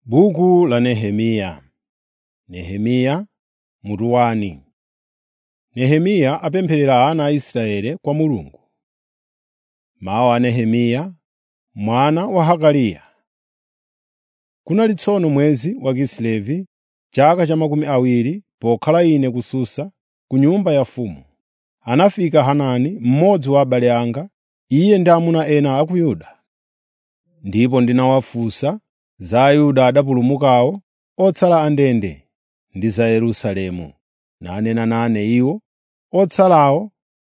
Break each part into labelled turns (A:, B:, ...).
A: Buku la Nehemiya Nehemiya mutu wani. Nehemiya apempherera ana a Israeli kwa Mulungu. Mawu a Nehemiya mwana wa Hakaliya. Kunali tsono mwezi wa Kisilevi, chaka cha makumi awiri, pokhala ine ku Susa, ku nyumba ya mfumu. Anafika Hanani, mmodzi wa abale anga, iye ndi amuna ena a ku Yuda. Ndipo ndinawafunsa za Ayuda adapulumukawo, otsala andende, ndi za Yerusalemu. Nanena nane iwo, otsalawo,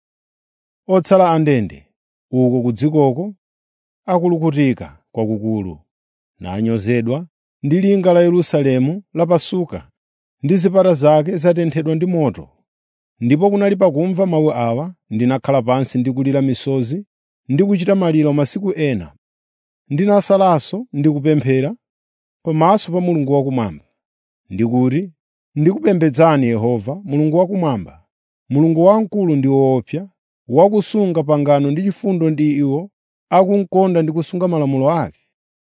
A: otsala andende, uko ku dzikoko akulukutika kwakukulu, nanyozedwa ndi linga la Yerusalemu lapasuka, ndi zipata zake zatenthedwa ndi moto. Ndipo kunali pakumva mawu awa, ndinakhala pansi ndi kulira misozi ndi kuchita maliro masiku ena. Ndinasalanso ndi kupemphera pamaso pa Mulungu wakumwamba, ndikuti, “Ndikupembedzani Yehova, Mulungu wakumwamba, Mulungu wamkulu ndi woopsa, wakusunga pangano ndi chifundo ndi iwo akunkonda ndi kusunga malamulo ake.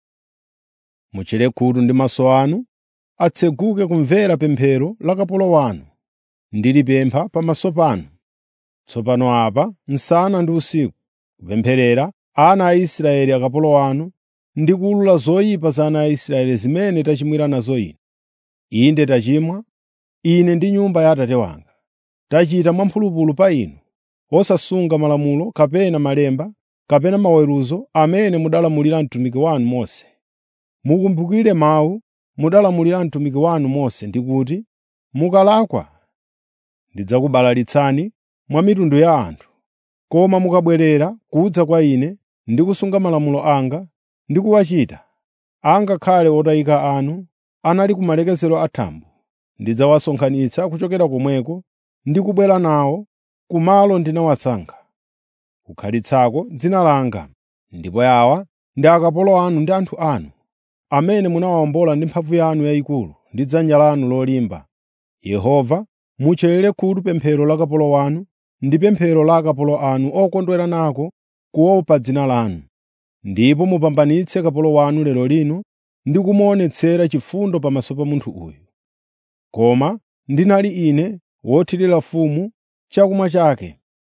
A: Muchere khutu ndi maso anu atseguke kumvera pemphero la kapolo wanu, ndilipempha pamaso panu. Tsopano apa, msana ndi usiku, kupempherera ana a Israeli akapolo anu ndi kuwulula zoyipa za ana a Israeli zimene tachimwira nazo ine. Inde tachimwa, ine ndi nyumba ya Atate wanga. Tachita mwamphulupulu pa inu, osasunga malamulo kapena malemba kapena maweruzo amene mudalamulira mtumiki wanu Mose. Mukumbukire mawu mudalamulira mtumiki wanu Mose ndi kuti, “Mukalakwa ndidzakubalalitsani mwa mitundu ya anthu, koma mukabwerera kudza kwa Ine ndi kusunga malamulo anga ndi kuwachita, angakhale otayika anu anali ku malekezero a thambo, ndidzawasonkhanitsa kuchokera komweko ndi kubwera nawo ku malo ndinawasankha, kukhalitsako dzina langa. Ndipo awa ndi akapolo anu ndi anthu anu, amene munawawombola ndi mphamvu yanu yayikulu ndi dzanja lanu lolimba. Yehova, mucherere khutu pemphero la kapolo wanu ndi pemphero la akapolo anu okondwera nako kuopa dzina lanu. Ndipo mupambanitse kapolo wanu lero lino ndi kumuonetsera chifundo pamaso pa munthu uyu. Koma ndinali ine wothirira mfumu chakumwa chake.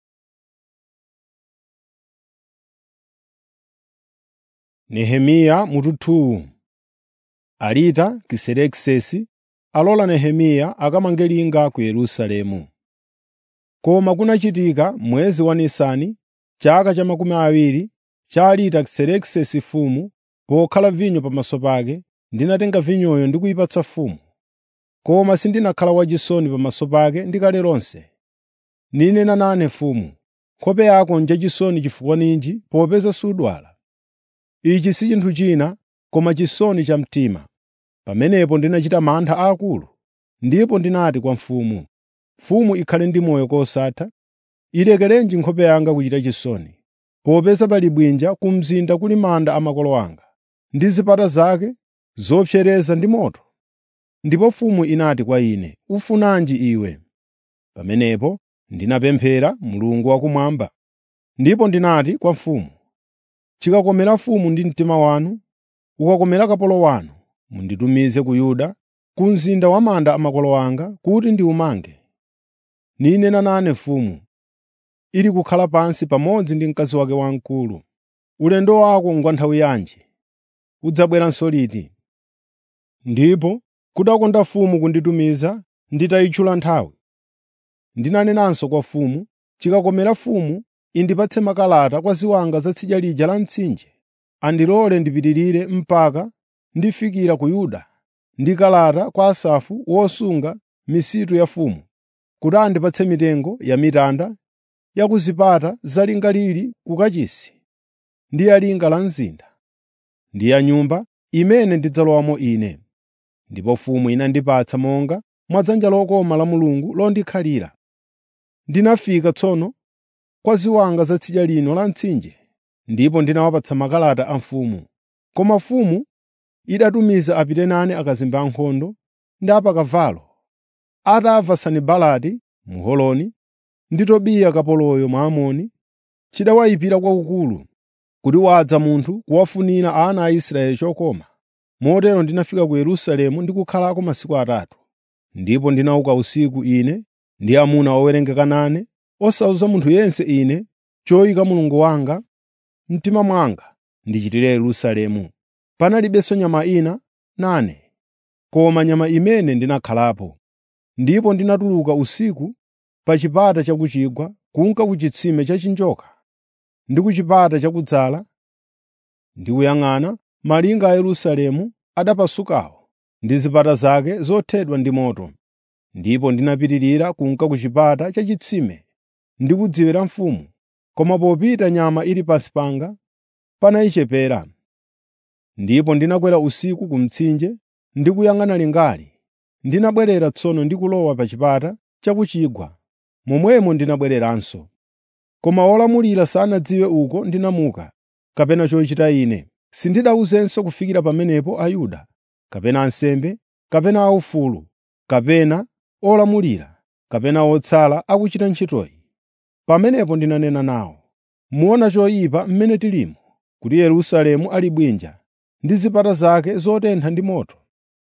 A: Nehemiya mutu 2 Alita Kiserekisesi alola Nehemiya akamange linga ku Yerusalemu. Koma kunachitika mwezi wa Nisani, chaka cha makumi awiri cha Alita Kiserekisesi mfumu, pokhala vinyo pamaso pake, ndinatenga vinyoyo ndi kuyipatsa mfumu. Koma sindinakhala wachisoni pamaso pake ndikale lonse. Ninena nane mfumu, nkhope yako njachisoni chifukwa ninji popeza sudwala? Ichi si chinthu china koma chisoni cha mtima. Pamenepo ndinachita mantha aakulu, ndipo ndinati kwa mfumu, “Mfumu ikhale ndi moyo kosatha, ilekerenji nkhope yanga kuchita chisoni, popeza pali bwinja ku mzinda kuli manda a makolo anga, ndi zipata zake zopsereza ndi moto.” Ndipo mfumu inati kwa ine, “Ufunanji iwe?” Pamenepo ndinapemphera Mulungu wakumwamba, ndipo ndinati kwa mfumu, “Chikakomera mfumu ndi mtima wanu, ukakomera kapolo wanu, munditumize ku Yuda, ku mzinda wa manda a makolo anga, kuti ndiwumange. Ninena nane mfumu, ili kukhala pansi pamodzi ndi mkazi wake wamkulu. Ulendo wako ngwa nthawi yanji? Udzabweranso liti?” Ndipo kudakonda mfumu kunditumiza nditayitchula nthawi. Ndinanenanso kwa mfumu, “Chikakomera mfumu indipatse makalata kwa ziwanga za tsidya lija la mtsinje, andilole ndipitirire mpaka ndifikira ku Yuda, ndi kalata kwa Asafu wosunga misitu ya mfumu, kuti andipatse mitengo ya mitanda ya ku zipata za linga lili ku kachisi, ndi ya linga la mzinda, ndi ya nyumba imene ndidzalowamo ine.” Ndipo mfumu inandipatsa monga mwa dzanja lokoma la Mulungu londikhalira. Ndinafika tsono kwa ziwanga za tsidya lino la mtsinje, ndipo ndinawapatsa makalata a mfumu. Koma mfumu idatumiza apite nane akazembe ankhondo ndi apakavalo, atamva Sanibalati Mholoni ndi Tobiya kapoloyo Mwamoni chidawayipira kwakukulu kuti wadza munthu kuwafunira ana a Israeli chokoma. Motero ndinafika ku Yerusalemu ndi kukhalako masiku atatu. Ndipo ndinauka usiku ine ndi amuna owerengeka nane, osawuza munthu yense ine choyika Mulungu wanga mtima mwanga ndichitire Yerusalemu. Panalibenso nyama ina nane, koma nyama imene ndinakhalapo. Ndipo ndinatuluka usiku pa chipata cha ku chigwa kunka ku chitsime cha chinjoka ndi ku chipata chakudzala ndi kuyang'ana malinga a Yerusalemu adapasukawo ndi zipata zake zothedwa ndi moto. Ndipo ndinapitirira kunka ku chipata cha chitsime ndi kudziwira mfumu, koma popita nyama ili pansi panga panayichepera. Ndipo ndinakwera usiku ku mtsinje ndi kuyang'ana lingali. Ndinabwerera tsono ndi kulowa pa chipata cha ku chigwa, momwemo ndinabwereranso. Koma wolamulira sanadziwe uko ndinamuka, kapena chochita ine. Sindidawuzenso kufikira pamenepo Ayuda, kapena ansembe, kapena aufulu, kapena olamulira, kapena otsala akuchita ntchitoyi. Pamenepo ndinanena nawo, muona choyipa mmene tilimo, kuti Yerusalemu ali bwinja ndi zipata zake zotentha ndi moto.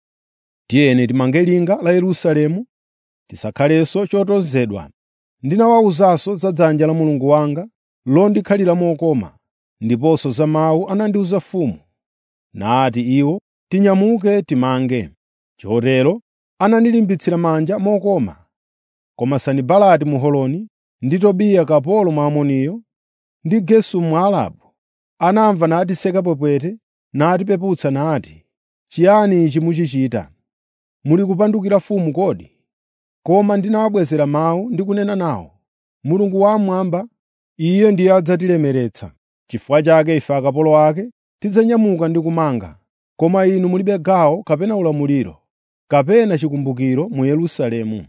A: Tiyeni timange linga la Yerusalemu, tisakhalenso chotonzedwa. Ndinawawuzanso za dzanja la Mulungu wanga londikhalira mokoma, ndiponso za mawu anandiwuza mfumu. Nati iwo, “Tinyamuke timange.” Chotero anandilimbitsira manja mokoma. Koma Sanibalati Muholoni ndi Tobiya kapolo Mwamoniyo ndi Gesemu Mwarabu anamva natiseka pwepwete natipeputsa nati, “Chiyani ichi muchichita? Muli kupandukira mfumu kodi?” Koma ndinawabwezera mawu ndi kunena nawo, “Mulungu wammwamba, Iye ndiye adzatilemeretsa. Chifukwa chake ife akapolo ake tidzanyamuka ndi kumanga, koma inu mulibe gawo kapena ulamuliro, kapena chikumbukiro mu Yerusalemu.”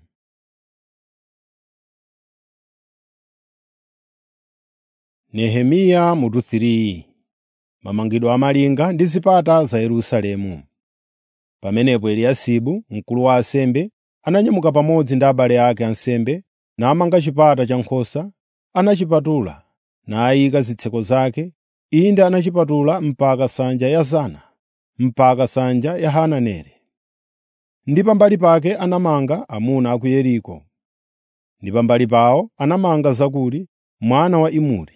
A: Nehemiya mutu 3 Mamangidwe a malinga ndi zipata za Yerusalemu. Pamenepo Eliyasibu, mkulu wa ansembe, ananyamuka pamodzi ndi abale ake ansembe namanga chipata cha nkhosa, anachipatula, nayika zitseko zake, inde anachipatula mpaka nsanja ya Zana, mpaka nsanja ya Hananeli. Ndi pambali pake anamanga amuna a ku Yeriko. Ndi pambali pawo anamanga Zakuri mwana wa Imuri.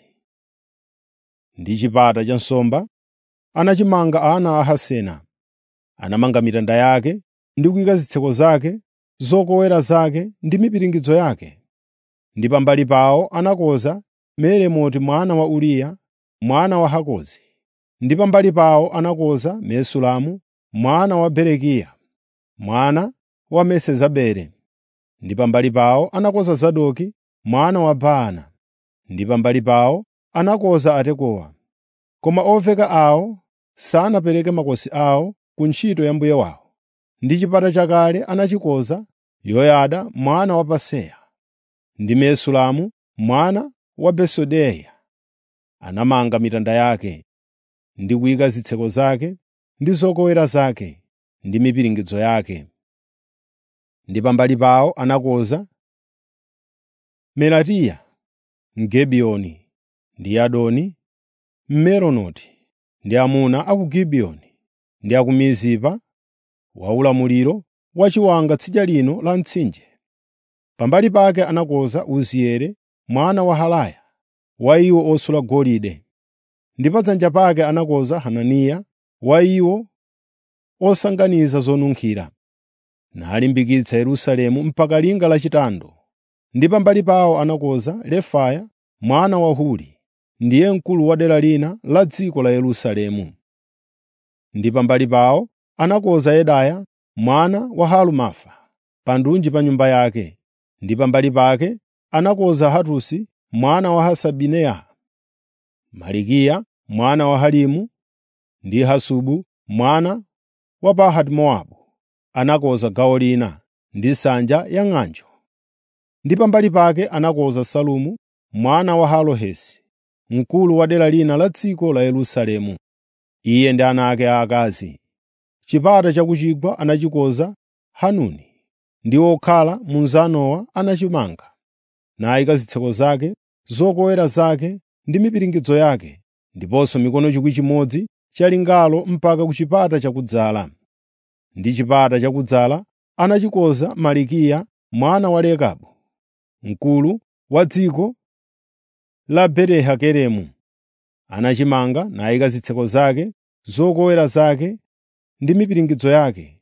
A: Ndi chipata cha nsomba anachimanga ana a Hasena. Anamanga mitanda yake ndi kuyika zitseko zake, zokowera zake ndi mipiringidzo yake. Ndi pambali pawo anakonza Meremoti mwana wa Uriya, mwana wa Hakozi. Ndi pambali pawo anakonza Mesulamu mwana wa Berekiya, mwana wa Mesezabeli. Ndi pambali pawo anakonza Zadoki mwana wa Baana. Ndi pambali pawo anakonza Atekowa. Koma oveka awo sanapereke makosi awo ku ntchito ya mbuye wawo. Ndi chipata chakale anachikonza Yoyada mwana wa Paseya. Ndi Mesulamu mwana wa Besodeya. Anamanga mitanda yake, ndi kuyika zitseko zake, ndi zokowera zake, ndi mipiringidzo yake. Ndi pambali pawo anakonza Melatiya Mgibeyoni ndi Yadoni Mmeronoti ndi amuna a ku Gibiyoni ndi a ku Mizipa wa ulamuliro wa chiwanga tsidya lino la mtsinje. Pambali pake anakonza Uzieli mwana wa Haraya wa iwo osula golide. Ndi pa dzanja pake anakonza Hananiya wa iwo osanganiza zonunkhira, nalimbikitsa Yerusalemu mpaka linga lachitando. Ndi pambali pawo anakonza Refaya mwana wa Huri, ndiye mkulu wa dera lina la dziko la Yerusalemu. Ndi pambali pawo anakonza Yedaya mwana wa Harumafa pa ndunji pa nyumba yake. Ndi pambali pake anakonza Hatusi mwana wa Hasabineya, Malikiya mwana wa Harimu ndi Hasubu mwana wa Pahati-Mowabu anakonza gawo lina ndi nsanja ya ng'anjo. Ndi pambali pake anakonza Salumu mwana wa Halohesi, mkulu wa dera lina la dziko la Yerusalemu, iye ndi ana ake aakazi. Chipata cha ku chigwa anachikonza Hanuni ndi okhala mu Zanowa anachimanga, nayika zitseko zake, zokowera zake ndi mipiringidzo yake, ndiponso mikono chikwi chimodzi cha lingalo mpaka ku chipata chakudzala. Ndi chipata chakudzala anachikoza Malikiya mwana wa Rekabu, mkulu wa dziko la Beti-Hakeremu. Anachimanga nayika zitseko zake, zokowera zake ndi mipiringidzo yake.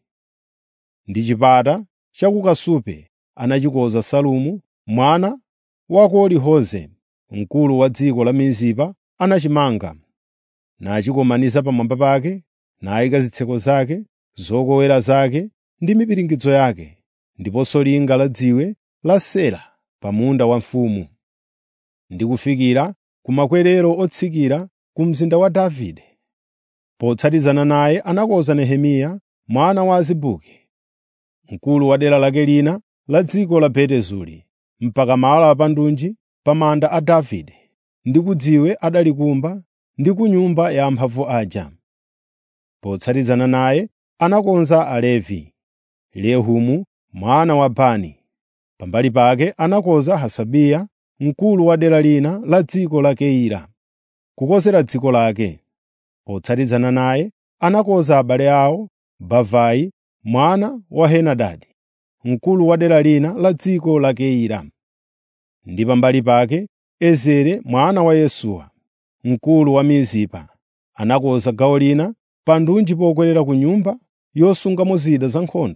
A: Ndi chipata cha ku kasupe anachikoza Salumu mwana wa Koli-Hoze, mkulu wa dziko la Mizipa anachimanga, nachikomaniza pamwamba pake, nayika zitseko zake, zokowera zake ndi mipiringidzo yake, ndiponso linga la dziwe la Sela pa munda wa mfumu, ndi kufikira ku makwerero otsikira ku mzinda wa Davide. Potsatizana naye anakonza Nehemiya mwana wa Azibuki, mkulu wa dera lake lina la dziko la Beti-Zuri, mpaka malo apandunji pa manda a Davide, ndi ku dziwe adalikumba ndi ku nyumba ya amphamvu aja. Potsatizana naye anakonza Alevi, Rehumu mwana wa Bani. Pambali pake anakonza Hasabiya, mkulu wa dera lina la dziko la Keila, kukonzera dziko lake. Potsatizana naye anakonza abale awo Bavai mwana wa Henadadi, mkulu wa dera lina la dziko la Keila. Ndi pambali pake Ezere mwana wa Yesuwa, mkulu wa Mizipa, anakonza gawo lina pa ndunji pokwerera ku nyumba yosungamo zida za nkhondo,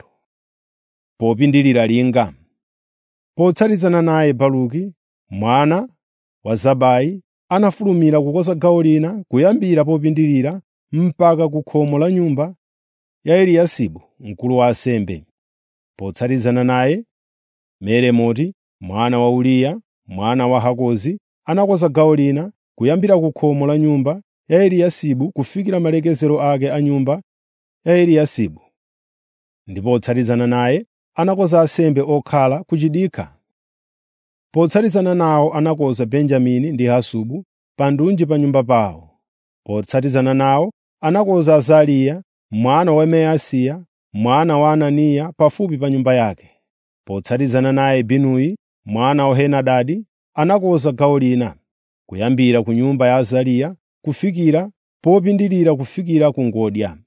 A: popindulira linga. Potsatizana naye Baruki mwana wa Zabai anafulumira kukonza gawo lina kuyambira popindulira mpaka ku khomo la nyumba ya Eliyasibu mkulu wa ansembe. Potsatizana naye Meremoti mwana wa Uriya mwana wa Hakozi anakonza gawo lina kuyambira ku khomo la nyumba ya Eliyasibu kufikira malekezero ake a nyumba ya Eliyasibu. Ndipo potsatizana naye anakonza ansembe okhala ku chidikha. Potsatizana nawo anakonza Benjamini ndi Hasubu pa ndunji pa nyumba pawo. Potsatizana nawo anakonza Azariya mwana wa Maaseiya mwana wa Ananiya pafupi pa nyumba yake. Potsatizana naye Binuyi mwana wa Henadadi anakonza gawo lina, kuyambira ku nyumba ya Azariya kufikira popindulira kufikira ku ngodya.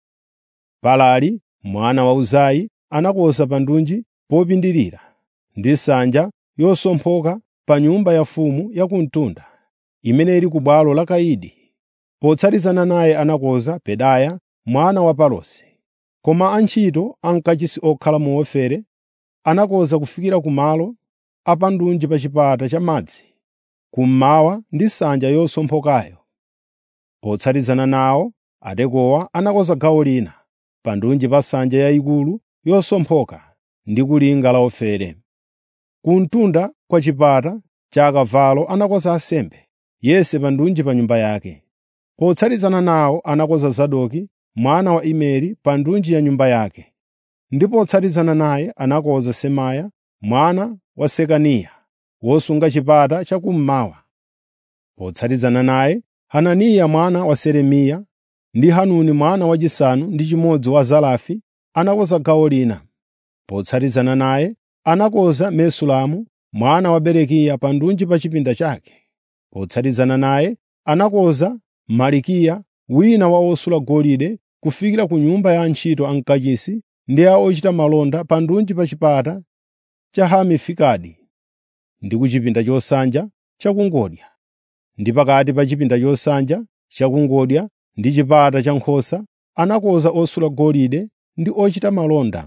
A: Palali mwana wa Uzai anakonza pa ndunji popindulira, ndi nsanja yosomphoka pa nyumba ya mfumu ya ku mtunda, imene ili ku bwalo la Kaidi. Potsatizana naye anakonza Pedaya mwana wa Parosi. Koma antchito ankachisi okhala mu Ofere anakonza kufikira ku malo apandunji pa chipata cha madzi, kummawa ndi nsanja yosomphokayo. Potsatizana nawo Atekowa anakonza gawo lina, pa ndunji pa nsanja yayikulu yosomphoka ndi ku linga la Ofere. Ku mtunda kwa chipata cha akavalo anakonza ansembe, yense pa ndunji pa nyumba yake. Potsatizana nawo anakonza Zadoki mwana wa Imeri pa ndunji ya nyumba yake. Ndi potsatizana naye anakonza Semaya mwana wa Sekaniya wosunga chipata chakummawa. Potsatizana naye Hananiya mwana wa Selemiya ndi Hanuni mwana wachisanu ndi chimodzi wa Zalafi anakonza gawo lina. Potsatizana naye anakonza Mesulamu mwana wa Berekiya pa ndunji pa chipinda chake. Potsatizana naye anakonza Malikiya wina wa osula golide kufikira ku nyumba ya antchito ankachisi ndi a ochita malonda pa ndunji pa chipata cha Hamifikadi ndi ku chipinda chosanja chakungodya, ndi pakati pa chipinda chosanja chakungodya ndi chipata cha nkhosa anakonza osula golide ndi ochita malonda.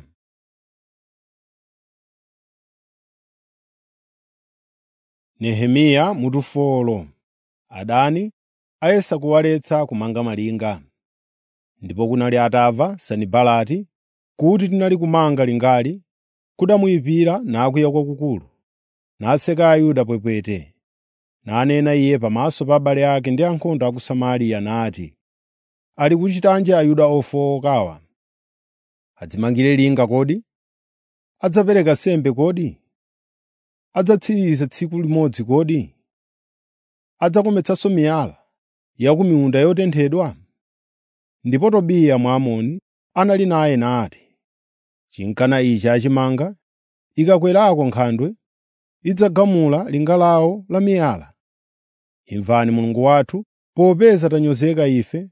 A: Nehemiya mutufolo adani ayesa kuwaletsa kumanga malinga. Ndipo kunali atamva Sanibalati kuti tinali kumanga lingali, kudamuyipira nakwiya kwakukulu, naseka Ayuda pwepwete. Nanena iye pamaso pa abale ake ndi ankhondo a ku Samariya nati, “Ali kuchitanji Ayuda ofowokawa? Adzimangire linga kodi? Adzapereka nsembe kodi? Adzatsiriza tsiku limodzi kodi? Adzakometsanso miyala ya ku miunda yotenthedwa?” Ndipo Tobiya Mwamoni anali naye nati, “Chinkana ichi achimanga, ikakwerako nkhandwe, idzagamula linga lawo la miyala. Imvani Mulungu wathu, popeza tanyozeka ife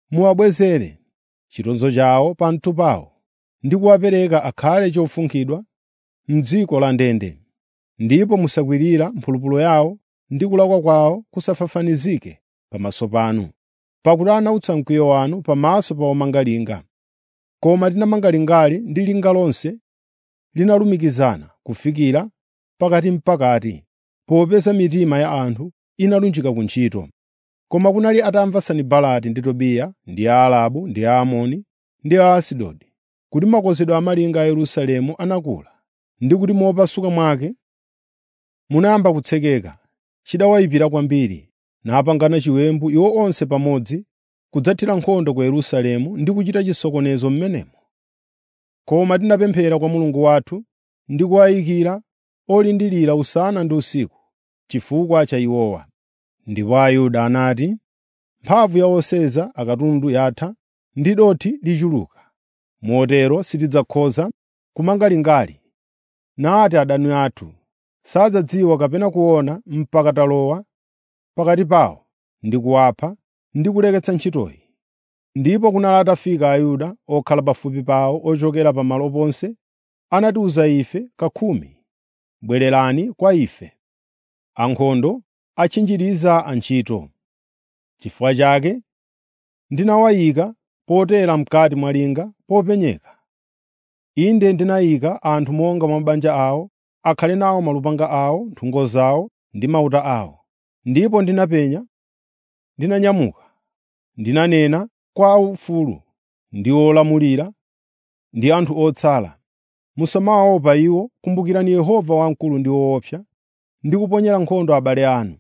A: muwabwezere chitonzo chawo pamtu pawo ndi kuwapereka akhale chofunkhidwa m'dziko la ndende. Ndipo musakwirira mphulupulu yawo ndi kulakwa kwawo kusafafanizike pamaso panu, pakuti anautsa mkwiyo wanu pamaso pa omanga linga. Koma tinamanga lingali ndi linga lonse linalumikizana kufikira pakati mpakati, popeza mitima ya anthu inalunjika ku ntchito. Koma kunali atamva Sanibalati ndi Tobiya ndi Aarabu ndi Aamoni ndi Aasidodi kuti makozedwe a malinga a Yerusalemu anakula ndi kuti mopasuka mwake munayamba kutsekeka, chidawayipira kwambiri, napangana chiwembu iwo onse pamodzi kudzathira nkhondo ku Yerusalemu ndi kuchita chisokonezo m'menemo. Koma tinapemphera kwa Mulungu wathu ndi kuwayikira olindirira usana ndi usiku chifukwa cha iwowa. Ndipo Ayuda anati, “Mphamvu ya oseza akatundu yatha ndi dothi lichuluka, motero sitidzakhoza kumanga lingali. Nati adani athu sadzadziwa kapena kuona mpaka talowa pakati pawo ndi kuwapha ndi kuleketsa ntchitoyi.” Ndipo kunali atafika Ayuda okhala pafupi pawo ochokera pamalo ponse, anatiwuza ife kakhumi, “Bwererani kwa ife.” Ankhondo atchinjiriza antchito. Chifukwa chake ndinawayika potera m'kati mwa linga popenyeka. Inde ndinayika anthu monga mwa mabanja awo, akhale nawo malupanga awo, nthungo zawo ndi mauta awo. Ndipo ndinapenya, ndinanyamuka, ndinanena kwa aufulu ndi olamulira ndi anthu otsala, “Musamawaopa iwo, kumbukirani Yehova wamkulu ndi woopsa, ndi kuponyera nkhondo abale anu,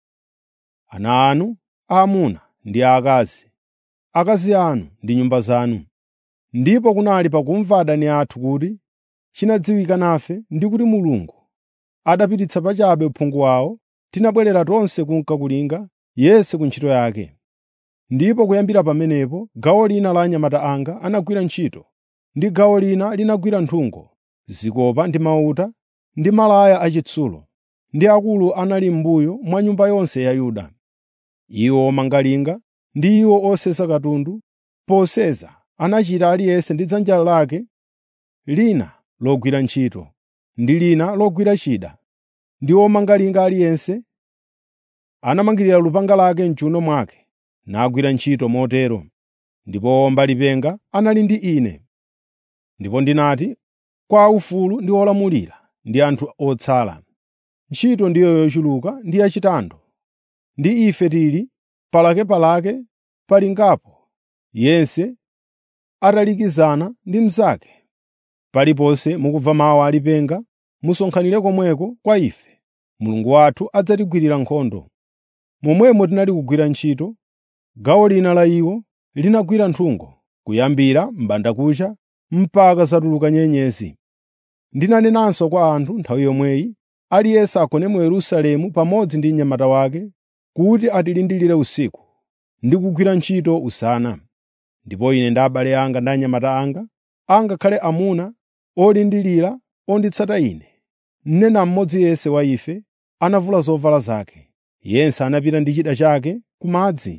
A: ana anu aamuna ndi aakazi, akazi anu ndi nyumba zanu.” Ndipo kunali pakumva adani athu kuti chinadziwika nafe ndi kuti Mulungu adapititsa pachabe uphungu wawo, tinabwerera tonse kunka kulinga yense ku ntchito yake. Ndipo kuyambira pamenepo gawo lina la anyamata anga anagwira ntchito, ndi gawo lina linagwira nthungo, zikopa ndi mauta ndi malaya achitsulo, ndi akulu anali m'mbuyo mwa nyumba yonse ya Yuda. Iwo omanga linga ndi iwo osesa katundu, poseza anachita aliyense ndi dzanja lake lina logwira ntchito, ndi lina logwira chida, ndi omanga linga aliyense anamangirira lupanga lake m'chiwuno mwake, nagwira ntchito motero. Ndipo owomba lipenga anali ndi ine. Ndipo ndinati kwa aufulu ndi olamulira ndi anthu otsala, “Ntchito ndiyo yochuluka ndi yachitando, ndi ife tili palakepalake pa lingapo, yense atalikizana ndi mnzake. Paliponse mukumva mawu a lipenga, musonkhanire komweko kwa ife. Mulungu wathu adzatigwirira nkhondo.” Momwemo tinali kugwira ntchito, gawo lina la iwo linagwira nthungo, kuyambira m'bandakucha mpaka zatuluka nyenyezi. Ndinanenanso kwa anthu nthawi yomweyi, aliyense agone mu Yerusalemu pamodzi ndi mnyamata wake, kuti atilindirire usiku ndi kugwira ntchito usana. Ndipo ine ndi abale anga ndi anyamata anga, angakhale amuna olindirira onditsata ine, mnena mmodzi yense wa ife anavula zovala zake, yense anapita ndi chida chake ku madzi.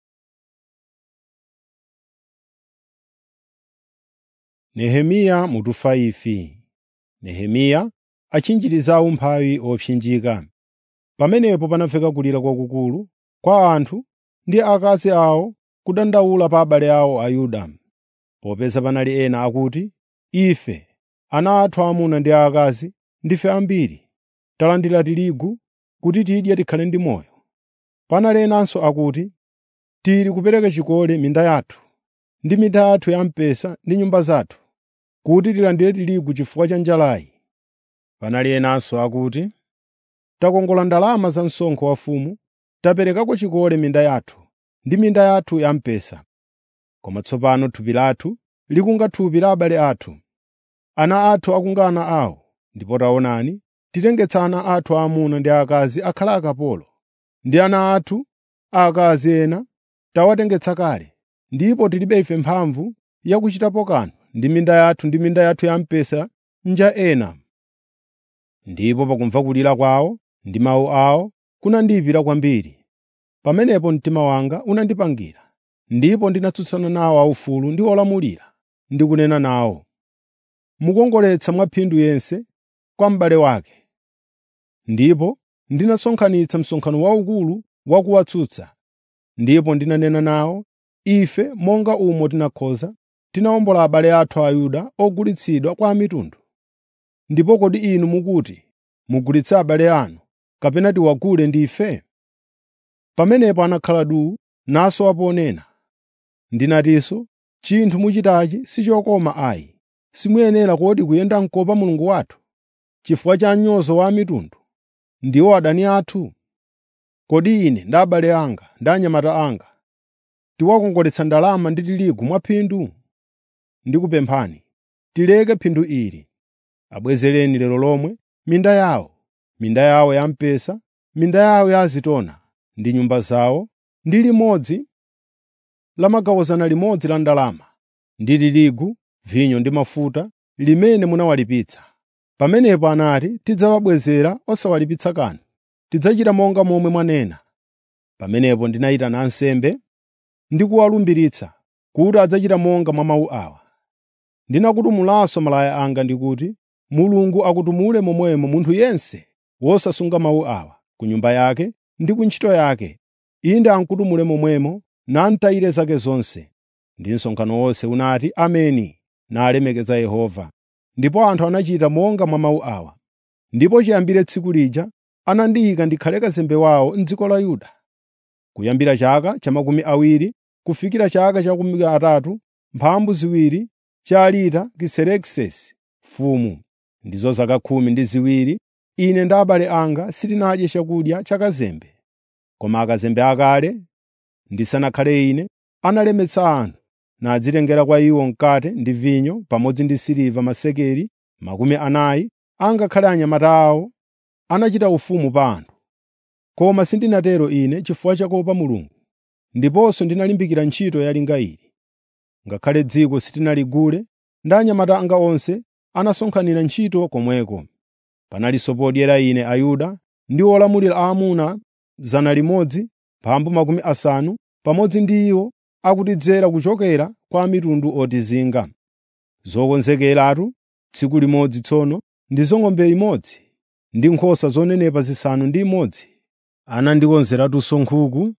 A: Nehemiya mutu 5 Nehemiya achinjiriza umphawi opsinjika. Pamenepo panamveka kulira kwakukulu kwa anthu ndi akazi awo kudandaula pa abale awo Ayuda, popeza panali ena akuti, “Ife, ana athu aamuna ndi aakazi, ndife ambiri, talandira tirigu kuti tidye tikhale ndi moyo.” Panali enanso akuti, “Tili kupereka chikole minda yathu ndi minda yathu ya mpesa ndi nyumba zathu, kuti tilandire tirigu chifukwa cha njalayi.” Panali enanso akuti, “Takongola ndalama za msonkho wa mfumu, taperekako chikole minda yathu ndi minda yathu ya mpesa. Koma tsopano thupi lathu likunga thupi la abale athu, ana athu akunga ana awo, ndipo taonani, titengetsa ana athu aamuna ndi aakazi akhala akapolo, ndi ana athu aakazi ena tawatengetsa kale, ndipo tilibe ife mphamvu yakuchitapo kanthu ndi minda yathu ndi minda yathu ya mpesa nja ena.” Ndipo pakumva kulira kwawo ndi mawu awo kunandiyipira kwambiri. Pamenepo mtima wanga unandipangira ndipo ndinatsutsana nawo aufulu ndi olamulira ndi kunena nawo, mukongoletsa mwaphindu yense kwa m'bale wake. Ndipo ndinasonkhanitsa msonkhano waukulu wa kuwatsutsa, ndipo ndinanena nawo, ife monga umo tinakhoza tinawombola abale athu Ayuda ogulitsidwa kwa amitundu. Ndipo kodi inu mukuti mugulitse abale anu kapena tiwagule ndife? Pamenepo anakhala duu nasowa ponena. Ndinatinso, chinthu muchitachi si chokoma ayi. Simuyenera kodi kuyenda m'kopa Mulungu wathu, chifukwa cha mnyozo wa amitundu, ndiwo adani athu? Kodi ine ndi abale anga ndi anyamata anga tiwakongoletsa ndalama ndi tirigu mwaphindu? Ndikupemphani, tileke phindu ili. Abwezereni lero lomwe minda yawo, minda yawo ya mpesa, minda yawo ya azitona, ndi nyumba zawo, ndi limodzi la magawo 100 la ndalama, ndi tirigu, vinyo ndi mafuta, limene munawalipitsa. Pamenepo anati, “Tidzawabwezera osawalipitsa kanthu. Tidzachita monga momwe mwanena.” Pamenepo ndinayitana ansembe ndi kuwalumbiritsa kuti adzachita monga mwa mawu awa. Ndinakutumulanso malaya anga ndikuti, Mulungu akutumule momwemo munthu yense wosasunga mawu awa, ku nyumba yake ndi ku ntchito yake, inde amutumule momwemo namutayire zake zonse. Ndi msonkhano wonse unati, “Ameni,” nalemekeza Yehova. Ndipo anthu anachita monga mwa mawu awa. Ndipo chiyambire tsiku lija anandiyika ndikhale kazembe wawo m'dziko la Yuda. Kuyambira chaka cha makumi awiri kufikira chaka cha makumi atatu mphambu ziwiri cha Aritakisekisesi mfumu, ndizo zaka khumi ndi ziwiri, ine ndi abale anga sitinadye chakudya cha kazembe. Koma akazembe akale, ndisanakhale ine, analemetsa anthu nadzitengera kwa iwo mkate ndi vinyo pamodzi ndi siliva masekeli makumi anayi angakhale anyamata awo anachita ufumu pa anthu. Koma sindinatero ine chifukwa cha kuopa Mulungu, ndiponso ndinalimbikira ntchito yalinga ili. Ngakhale dziko sitinaligule, ndi anyamata anga onse anasonkhanira ntchito komweko. Panalinso podyera ine Ayuda ndi olamulira aamuna 100 mphambu makumi asanu pamodzi ndi iwo akutidzera kuchokera kwa amitundu otizinga. Zokonzekeratu tsiku limodzi tsono ndizo ng'ombe imodzi ndi nkhosa zonenepa zisanu ndi imodzi. Anandikonzeratunso nkhuku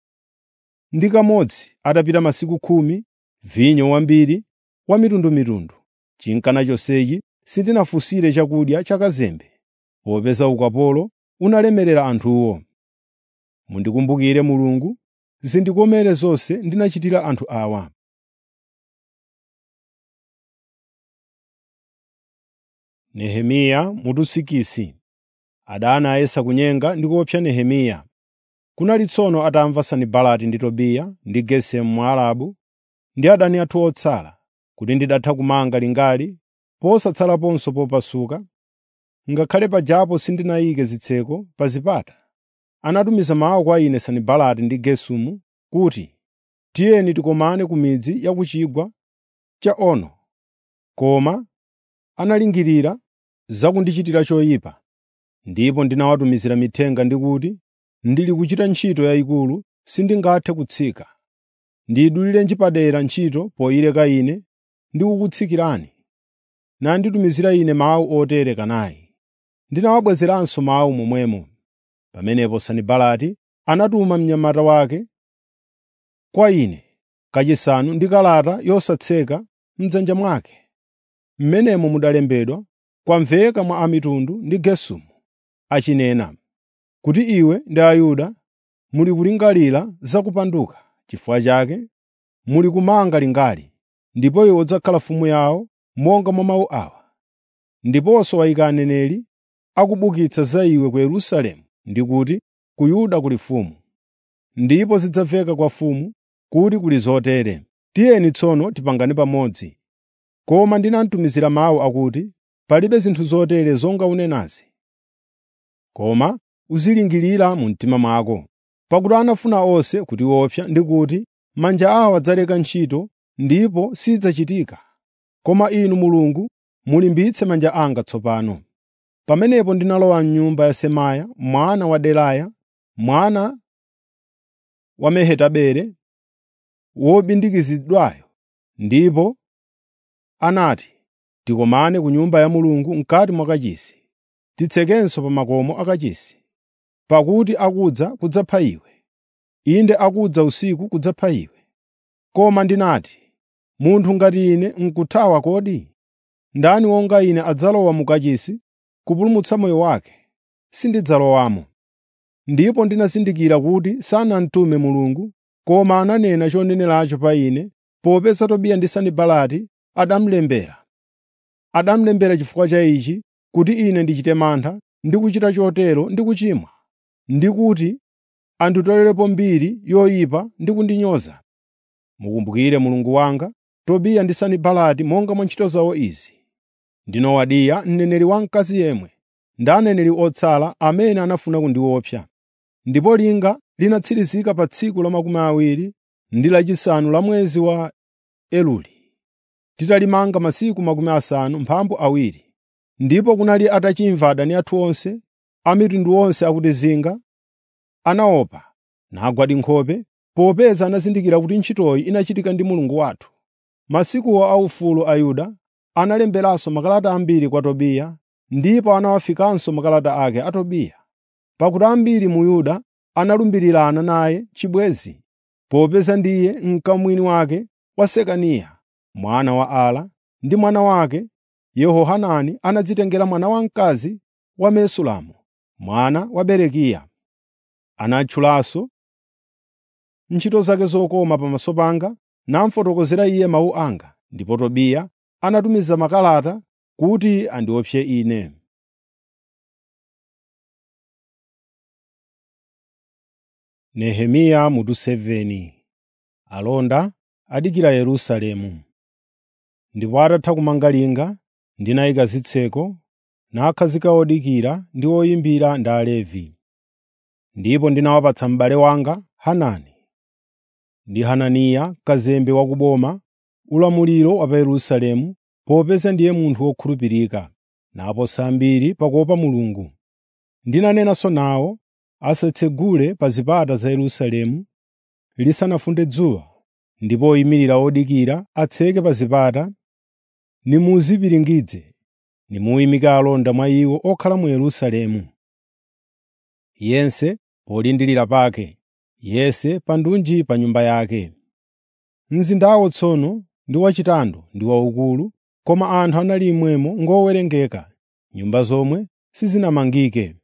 A: ndi kamodzi atapita masiku khumi, vinyo wambiri wa mitundumitundu. Chinkana chonsechi sindinafunsire chakudya cha kazembe, popeza ukapolo unalemerera anthuwo. Mundikumbukire Mulungu, zindikomere zonse ndinachitira anthu awa. Nehemiya mutusikisi adani ayesa kunyenga ndi kuopsa Nehemiya. Kunali tsono atamva Sanibalati ndi Tobiya ndi Gesemu Mwarabu ndi adani athu otsala, kuti ndidatha kumanga lingali posatsalaponso popasuka, ngakhale pajapo sindinayike zitseko pa zipata. Anatumiza mawu kwa ine Sanibalati ndi Gesemu kuti, “Tiyeni tikomane ku midzi ya ku chigwa cha Ono.” Koma analingirira za kundichitira choyipa. Ndipo ndinawatumizira mithenga ndi kuti, “Ndili kuchita ntchito yayikulu sindingathe kutsika. Ndiyidulirenji padera ntchito poyileka ine ndi kukutsikirani?” Nanditumizira ine mawu otere kanayi. Ndinawabwezeranso mawu momwemo. Pamenepo Sanibalati anatuma mnyamata wake kwa ine kachisanu ndi kalata yosatseka m'dzanja mwake. M'menemo mudalembedwa, “Kwamveka mwa amitundu ndi Gesemu achinena, kuti iwe ndi Ayuda muli kulingalira za kupanduka. Chifukwa chake muli kumanga lingali, ndipo iwe udzakhala mfumu yawo monga mwa mawu awa. Ndiponso wayika aneneri akubukitsa za iwe ku Yerusalemu ndi kuti, ku Yuda kuli mfumu. Ndipo zidzamveka kwa mfumu kuti kuli zotere. Tiyeni tsono tipangane pamodzi. Koma ndinamtumizira mawu akuti, “Palibe zinthu zotere zonga unenazi.” Koma uzilingirira mu mtima mwako, pakuti anafuna onse kutiopsa ndi kuti, “Manja awa adzaleka ntchito ndipo sidzachitika.” Koma Inu Mulungu mulimbitse manja anga tsopano. Pamenepo ndinalowa m'nyumba ya Semaya mwana wa Delaya, mwana wa Mehetabele, wobindikizidwayo ndipo anati, “Tikomane ku Nyumba ya Mulungu m'kati mwa kachisi, titsekenso pa makomo a kachisi, pakuti akudza kudzapha iwe. Inde akudza usiku kudzapha iwe.” Koma ndinati, “Munthu ngati ine n'kuthawa kodi? Ndani wonga ine adzalowa mu kachisi kupulumutsa moyo wake? Sindidzalowamo.” Ndipo ndinazindikira kuti sanamtume Mulungu, koma ananena choneneracho pa ine, popeza Tobiya ndi Sanibalati adamulembera. Adamulembera chifukwa cha ichi, kuti ine ndichite mantha ndi kuchita chotero ndi kuchimwa, ndi kuti anditolerepo mbiri yoyipa ndi kundinyoza. Mukumbukire Mulungu wanga, Tobiya ndi Sanibalati monga mwa ntchito zawo izi. Ndi Nowadiya mneneri wamkazi yemwe, ndi aneneri otsala amene anafuna kundiopsa. Ndipo linga linatsirizika pa tsiku la makumi awiri ndi lachisanu la mwezi wa Eluli, titalimanga masiku makumi asanu mphambu awiri. Ndipo kunali atachimva adani athu onse, a mitundu yonse akutizinga, anaopa, nagwadi nkhope, popeza anazindikira kuti ntchitoyi inachitika ndi Mulungu wathu. Masikuwo aufulu a Yuda analemberanso makalata ambiri kwa Tobiya, ndipo anawafikanso makalata ake a Tobiya, pakuti ambiri mu Yuda analumbirirana naye chibwenzi, popeza ndiye mkamwini wake wa Sekaniya mwana wa Ala, ndi mwana wake Yehohanani anadzitengera mwana wamkazi wa Mesulamu mwana wa Berekiya. Anatchulanso ntchito zake zokoma pamaso panga, namufotokozera iye mawu anga, ndipo Tobiya anatumiza makalata kuti andiopse ine. Nehemiya mutu 7 Alonda adikira Yerusalemu. Ndipo atatha kumanga linga, ndinayika zitseko, nakhazika odikira ndi oyimbira ndi Alevi. Ndipo ndinawapatsa m'bale wanga Hanani ndi Hananiya kazembe wa ku boma ulamuliro wa pa Yerusalemu, popeza ndiye munthu wokhulupirika, naposa ambiri pakuopa Mulungu. Ndinanenanso nawo asatsegule pa zipata za Yerusalemu lisanafunde dzuwa, ndipo oyimirira odikira atseke pa zipata, nimuzipiringidze, nimuyimike alonda mwa iwo okhala mu Yerusalemu. Yense polindirira pake, yense pa ndunji pa nyumba yake. Mzindawo tsono ndi wachitando ndi waukulu, koma anthu anali mmwemo ngowerengeka, nyumba zomwe sizinamangike.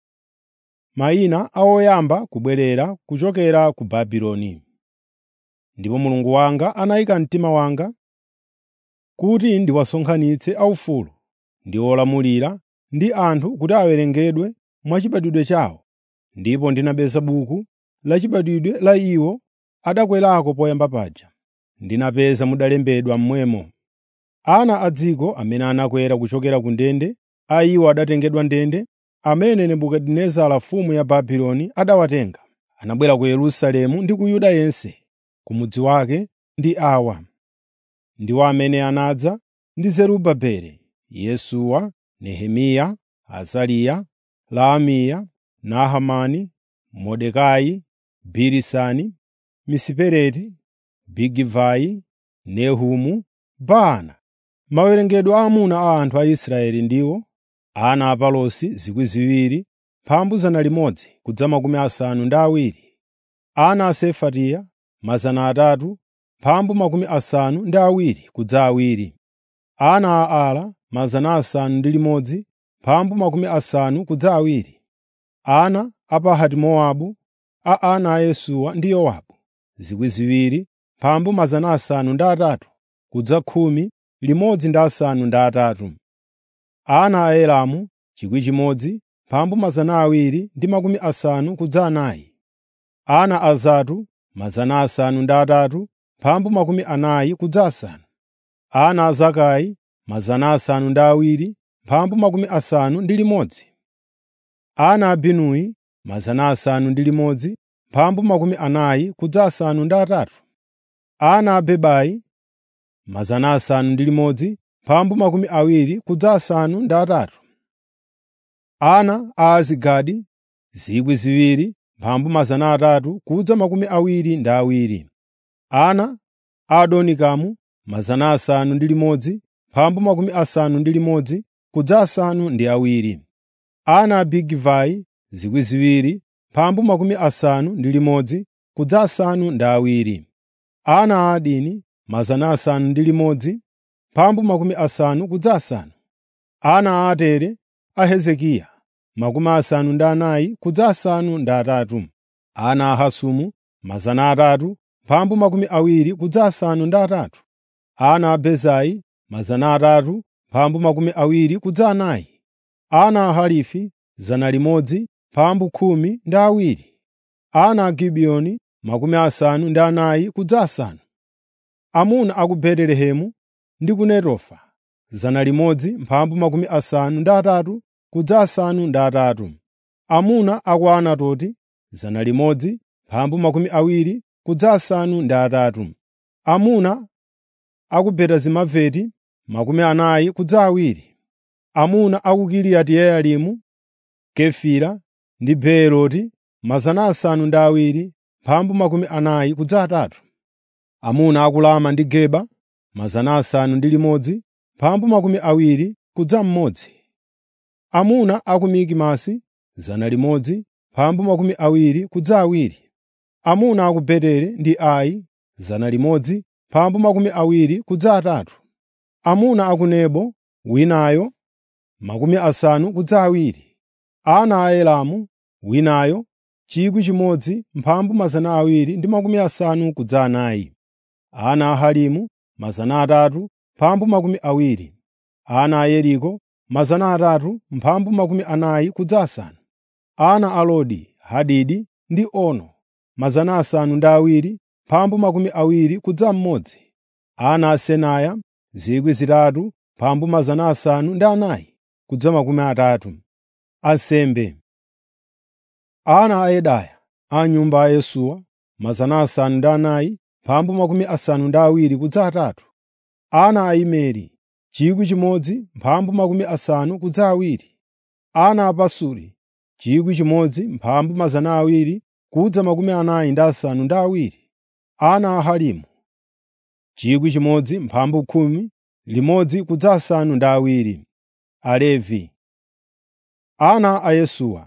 A: Mayina a oyamba kubwerera kuchokera ku Babuloni. Ndipo Mulungu wanga anayika mtima wanga kuti ndiwasonkhanitse aufulu ndi olamulira ndi anthu kuti awerengedwe mwachibadwidwe chawo, ndipo ndinapeza buku la chibadwidwe la iwo adakwerako poyamba paja. Ndinapeza mudalembedwa mmwemo ana a dziko amene anakwera kuchokera ku ndende, a iwo adatengedwa ndende, amene Nebukadinezara mfumu ya Babuloni adawatenga. Anabwera ku Yerusalemu ndi ku Yuda yense, ku mudzi wake ndi awa. Ndiwo amene anadza ndi Zerubabeli, Yesuwa, Nehemiya, Azariya, Laamiya, Nahamani, Mordekai, Bilisani, Misipereti, Bigivai, Nehumu, Baana. Mawerengedwe aamuna a anthu a Israeli ndiwo ana a Palosi 2,000, mphambu 100 kudza makumi asanu ndi awiri, ana a Sefatiya 300, mphambu makumi asanu ndi awiri kudza awiri, ana a Ala 600, mphambu makumi asanu kudza awiri, ana a Pahati-Mowabu a ana a Yesuwa ndi Yowabu 2,000, mphambu 800 kudza khumi limodzi ndi asanu ndi atatu, ana a Elamu 1,000, mphambu 200 ndi makumi asanu kudza anayi, ana a Zatu 800, mphambu makumi anayi kudza asanu, ana a Zakai 700, mphambu makumi asanu ndi limodzi, ana a Binuyi 600, mphambu makumi anayi kudza asanu ndi atatu, ana a Bebai 600, mphambu makumi awiri kudza asanu ndi atatu, ana a Azigadi 2,000, mphambu 300 kudza makumi awiri ndi awiri, Ana a Adonikamu 600 mphambu makumi asanu ndi limodzi kudza asanu ndi awiri. Ana a Bigivai 2,000 mphambu makumi asanu ndi limodzi kudza asanu ndi awiri. Ana a Adini 600 mphambu makumi asanu kudza asanu. Ana a Atere a Hezekiya makumi asanu ndi anayi kudza asanu ndi atatu. Ana a Hasumu 300 mphambu makumi awiri kudza asanu ndi atatu. Ana a Bezai 300 mphambu makumi awiri kudza anayi. Ana a Harifi 100 mphambu khumi ndi awiri. Ana a Gibiyoni makumi asanu ndi anayi kudza asanu. Amuna a ku Betelehemu ndi ku Netofa 100 mphambu makumi asanu ndi atatu kudza asanu ndi atatu. Amuna a ku Anatoti 100 mphambu makumi awiri kudza asanu ndi atatu. Amuna a ku Beti-Azimaveti makumi anayi kudza awiri. Amuna a ku Kiriyati Yearimu, Kefira ndi Beeroti 700 mphambu makumi anayi kudza atatu. Amuna a ku Lama ndi Geba 600 mphambu makumi awiri kudza mmodzi. Amuna a ku Mikimasi 100 mphambu makumi awiri kudza awiri. Amuna a ku Beteli ndi Ai 100 mphambu makumi awiri kudza atatu. Amuna a ku Nebo winayo makumi asanu kudza awiri. Ana a Elamu winayo 1,000 mphambu mazana awiri ndi makumi asanu kudza anayi. Ana a Harimu 300 mphambu makumi awiri. Ana a Yeriko 300 mphambu makumi anayi kudza asanu. Ana a Lodi, Hadidi ndi Ono 700 mphambu makumi awiri kudza mmodzi. Ana a Senaya 3,000 mphambu mazana asanu ndi anayi kudza makumi atatu. Ansembe Ana a Yedaya a nyumba ya Yesuwa 400 mphambu makumi asanu ndi awiri kudza atatu. Ana a Imeri 1,000 mphambu makumi asanu kudza awiri. Ana a Pasuri 1,000 mphambu mazana awiri kudza makumi anayi ndi asanu ndi awiri. Ana a Harimu 1,000 mphambu khumi limodzi kudza asanu ndi awiri. Alevi Ana a Yesuwa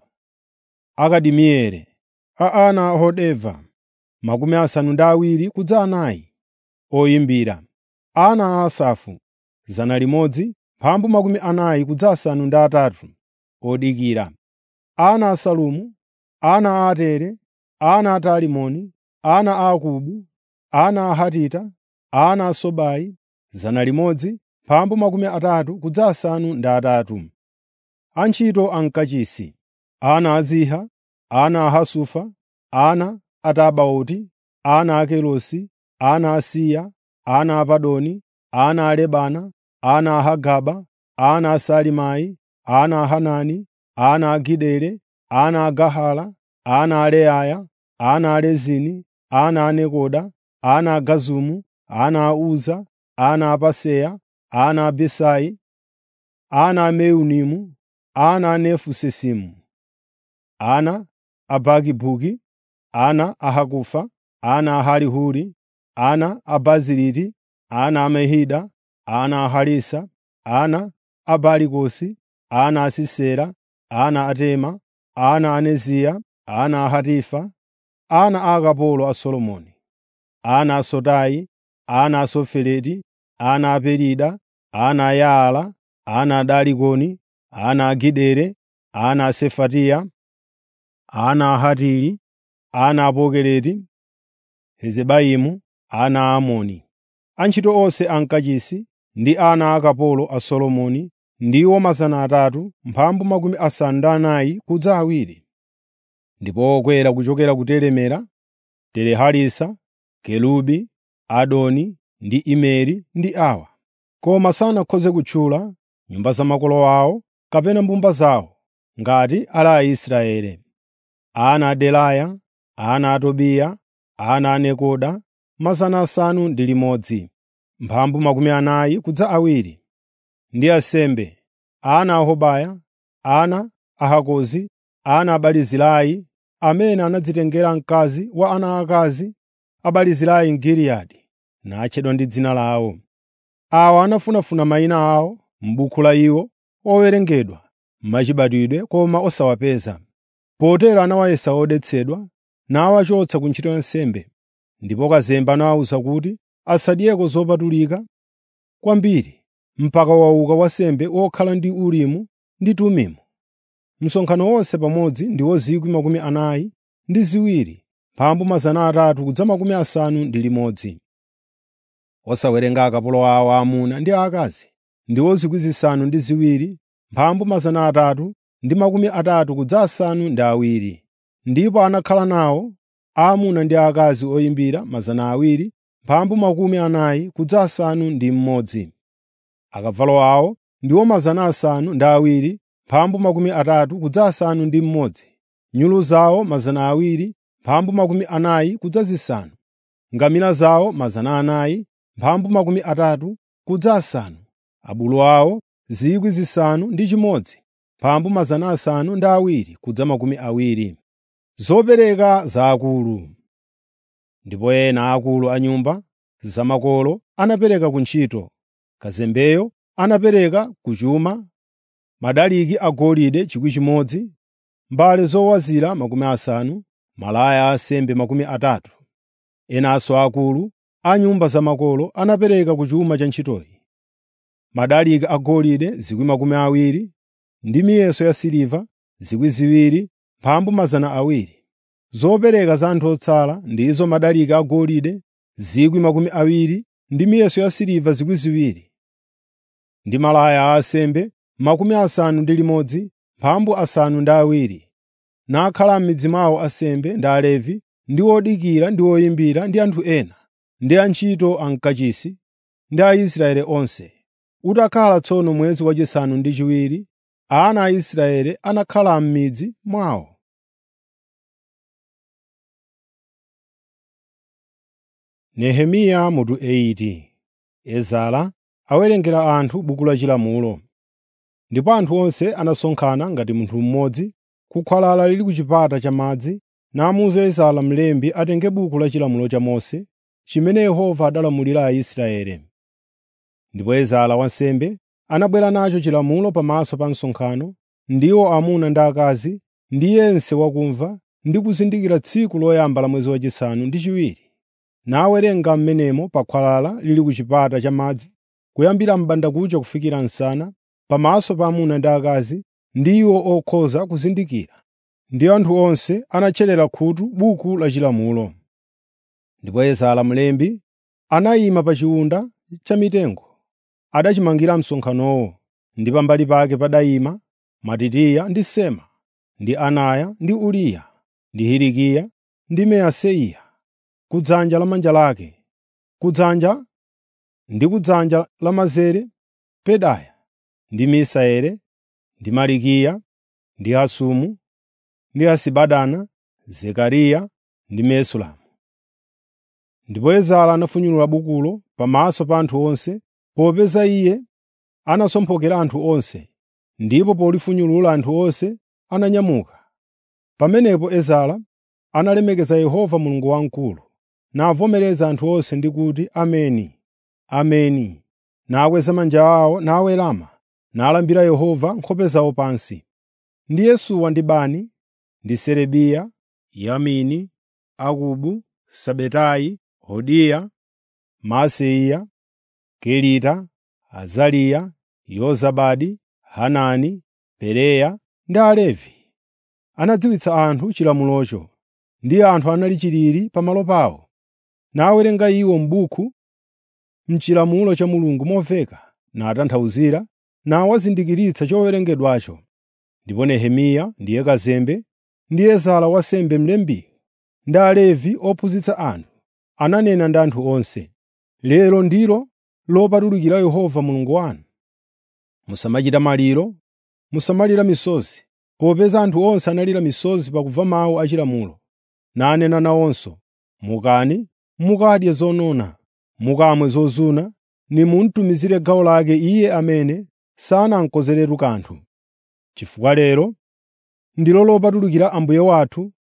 A: Akadimieli a ana a Hodeva makumi asanu ndi awiri kudza anayi. Oyimbira Ana a Asafu 100 mphambu makumi anayi kudza asanu ndi atatu. Odikira Ana a Salumu, ana a Atere, ana a Talimoni, ana a Akubu, ana a Hatita, ana a Sobai 100 mphambu makumi atatu kudza asanu ndi atatu. Antchito a mkachisi Ana a Ziha, ana a Hasufa, ana a Tabaoti, ana a Kelosi, ana a Siya, ana a Padoni, ana a Lebana, ana a Hagaba, ana a Salimai, ana a Hanani, ana a Gideli, ana a Gahala, ana a Reaya, ana a Rezini, ana a Nekoda, ana a Gazumu, ana a Uza, ana a Paseya, ana a Besai, ana a Meunimu, ana a Nefusesimu, ana a Bakibuki, ana a Hakufa, ana a Harihuri, ana a Baziliti, ana a Mehida, ana a Harisa, ana a Barikosi, ana a Sisera, ana a Tema, ana a Neziya, ana a Hatifa, ana a akapolo a Solomoni, ana a Sotai, ana a Sofereti, ana a Perida, ana a Yaala, ana a Dalikoni, ana a Gidere, ana a Sefatiya, ana a Hatili, ana a Pokereti, Hezebaimu, ana a Amoni. Antchito onse a mkachisi ndi ana akapolo a Solomoni ndiwo 300 mphambu makumi asanu ndi anayi kudza awiri. Ndipo okwera kuchokera ku Telemera, Teleharisa, Kelubi, Adoni ndi Imeri ndi awa. Koma sanakhoze kutchula nyumba za makolo awo kapena mbumba zawo ngati ali Aisraeli. Ana a Delaya, ana a Tobiya, ana a Nekoda, mazana asanu ndi limodzi, mphambu makumi anayi kudza awiri. Ndi ansembe, ana a Hobaya, ana a Hakozi, ana a Barizilai, amene anadzitengera mkazi wa ana aakazi a Barizilai m'Giliyadi, natchedwa ndi dzina lawo. Awa anafunafuna mayina awo m'buku la iwo owerengedwa mwachibadwidwe koma osawapeza. Potero anawayesa odetsedwa, nawachotsa ku ntchito ya nsembe. Ndipo kazembe anawawuza kuti asadyeko zopatulika kwambiri mpaka wauka wansembe wokhala ndi Urimu ndi Tumimu. Msonkhano wonse pamodzi ndiwo 42 mphambu mazana atatu kudza makumi asanu ndi limodzi. Osawerenga akapolo awo aamuna ndi aakazi ndiwo 7,000 mphambu mazana atatu ndi makumi atatu kudza asanu ndi awiri. Ndipo anakhala nawo aamuna ndi aakazi oyimbira mazana awiri mphambu makumi anayi kudza asanu ndi mmodzi. Akavalo awo ndiwo mazana asanu ndi awiri mphambu makumi atatu kudza asanu ndi mmodzi. Nyulu zawo mazana awiri mphambu makumi anayi kudza zisanu. Ngamira zawo mazana anayi mphambu makumi atatu kudza asanu. Abulu awo 6,000 mphambu mazana asanu ndi awiri kudza makumi awiri. Zopereka za akulu. Ndipo ena akulu a nyumba zamakolo anapereka ku ntchito. Kazembeyo anapereka ku chuma madaliki agolide 1,000, mbale zowazira makumi asanu, malaya a ansembe makumi atatu. Enanso akulu a nyumba zamakolo anapereka ku chuma cha ntchitoyi. Madaliki agolide 20,000 ndi miyeso yasiliva 2,000 mphambu mazana awiri. Zopereka za anthu otsala ndizo madaliki agolide 20,000 ndi miyeso yasiliva 2,000 ndi malaya a ansembe makumi asanu ndi limodzi mphambu asanu ndi awiri. Nakhala m'midzi mwawo ansembe ndi Alevi ndi odikira ndi oyimbira ndi anthu ena, ndi antchito ankachisi ndi Aisraeli onse. Utakhala tsono mwezi wachisanu ndi chiwiri, ana a Israeli anakhala m'midzi mwawo. Nehemiya mutu 80 Ezara awerengera anthu buku la chilamulo. Ndipo anthu onse anasonkhana ngati munthu mmodzi ku khwalala lili ku chipata cha madzi, namuwuza Ezara mlembi atenge buku la chilamulo cha Mose, chimene Yehova adalamulira Aisraeli. Ndipo Ezara wansembe anabwera nacho chilamulo pamaso pa msonkhano, ndiwo amuna ndi akazi, ndi yense wakumva ndi kuzindikira tsiku loyamba la mwezi wachisanu ndi chiwiri. Nawerenga m'menemo pa khwalala lili ku chipata cha madzi, kuyambira m'bandakucha kufikira msana, pamaso pa amuna ndi akazi, ndi iwo okhoza kuzindikira, ndi anthu onse anatcherera khutu buku la chilamulo. Ndipo Ezara mlembi anayima pa chiwunda cha mitengo adachimangira msonkhanowo, ndi pambali pake padayima Matitiya ndi Sema, ndi Anaya ndi Uriya, ndi Hilikiya ndi Maaseya, kudzanja lamanja lake, kudzanja ndi kudzanja lamanzere Pedaya ndi Misaeli ndi Malikiya ndi Hasumu ndi Hasibadana, Zekariya ndi Mesulamu. Ndipo Ezara anafunyulula bukulo pamaso pa anthu onse, popeza iye anasomphokera anthu onse, ndipo polifunyulula anthu onse ananyamuka. Pamenepo Ezara analemekeza Yehova Mulungu wamkulu, navomereza anthu onse ndi kuti, “Ameni, Ameni,” nakweza manja awo nawerama, nalambira Yehova nkhope zawo pansi. Ndi Yesuwa ndi Bani, ndi Serebiya, Yamini, Akubu, Sabetayi, Hodiya, Maaseya, Kelita, Azariya, Yozabadi, Hanani, Pereya ndi Alevi. Anadziwitsa anthu chilamulocho, ndi anthu anali chilili pamalo pawo, nawerenga iwo m'buku m'chilamulo cha Mulungu momveka, natanthauzira, nawazindikiritsa chowerengedwacho. Ndipo Nehemiya ndiye kazembe, ndi Ezara wansembe mlembi, ndi Alevi ophunzitsa anthu, ananena ndi anthu onse, “Lero ndilo lopatulikira Yehova Mulungu wanu. Musamachita maliro, musamalira misozi, popeza anthu onse analira misozi pakumva mawu a chilamulo. Nanena nawonso, “Mukani, mukadye zonona, mukamwe zozuna, nimuntumizire gawo lake iye amene sanamkonzeretu kanthu. Chifukwa lero ndilo lopatulikira Ambuye wathu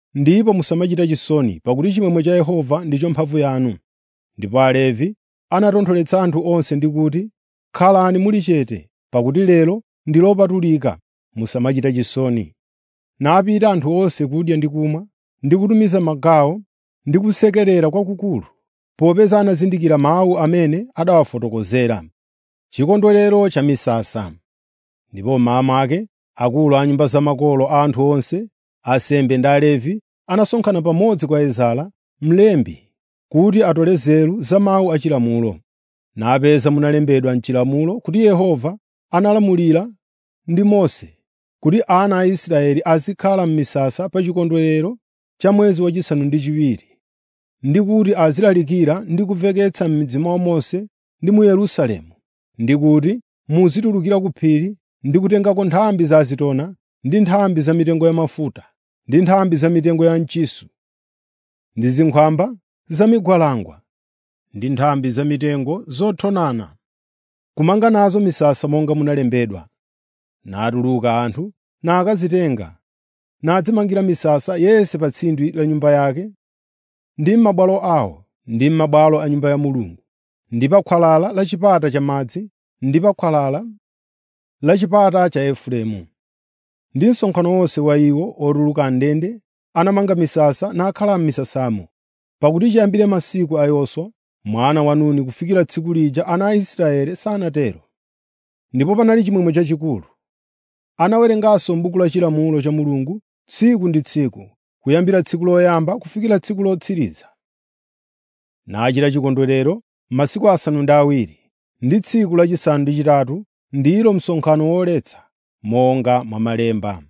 A: ndipo musamachita chisoni pakuti chimwemwe cha Yehova ndicho mphamvu yanu. Ndipo Alevi anatontholetsa anthu onse ndi kuti, “Khalani muli chete, pakuti lero ndi lopatulika, musamachita chisoni.” Napita anthu onse kudya ndi kumwa, ndi kutumiza magawo ndi kusekerera kwakukulu, popeza anazindikira mawu amene adawafotokozera. Chikondwerero cha misasa. Ndipo mmawa mwake akulu a nyumba zamakolo a anthu onse, ansembe ndi Alevi anasonkhana pamodzi kwa Ezara, mlembi, kuti atole nzeru za mawu achilamulo. Napeza munalembedwa m'chilamulo kuti Yehova analamulira ndi Mose kuti ana a Israeli azikhala m'misasa pa chikondwerero cha mwezi wachisanu ndi chiwiri, ndi kuti azilalikira ndi kumveketsa m'midzi mwa Mose ndi mu Yerusalemu, ndi kuti muzitulukira ku phiri ndi kutengako nthambi za azitona ndi nthambi za mitengo ya mafuta ndi nthambi za mitengo ya mchisu ndi zinkhwamba za migwalangwa ndi nthambi za mitengo zothonana, kumanga nazo misasa monga munalembedwa. Natuluka anthu nakazitenga, nadzimangira misasa yense pa tsindwi la nyumba yake ndi m'mabwalo awo ndi m'mabwalo a Nyumba ya Mulungu, ndi pa khwalala la chipata cha madzi ndi pa khwalala la chipata cha Efereimu. Ndi msonkhano wonse wa iwo otuluka ndende anamanga misasa nakhala m'misasamo, pakuti chiyambire masiku a Yoswa mwana wa Nuni kufikira tsiku lija ana a Israeli sanatero. Ndipo panali chimwemwe chachikulu. Anawerenganso m'buku la chilamulo cha Mulungu tsiku ndi tsiku, kuyambira tsiku loyamba kufikira tsiku lotsiriza. Nachita chikondwerero masiku asanu ndi awiri, ndi tsiku lachisanu ndi chitatu ndilo msonkhano woletsa, monga mwa malemba.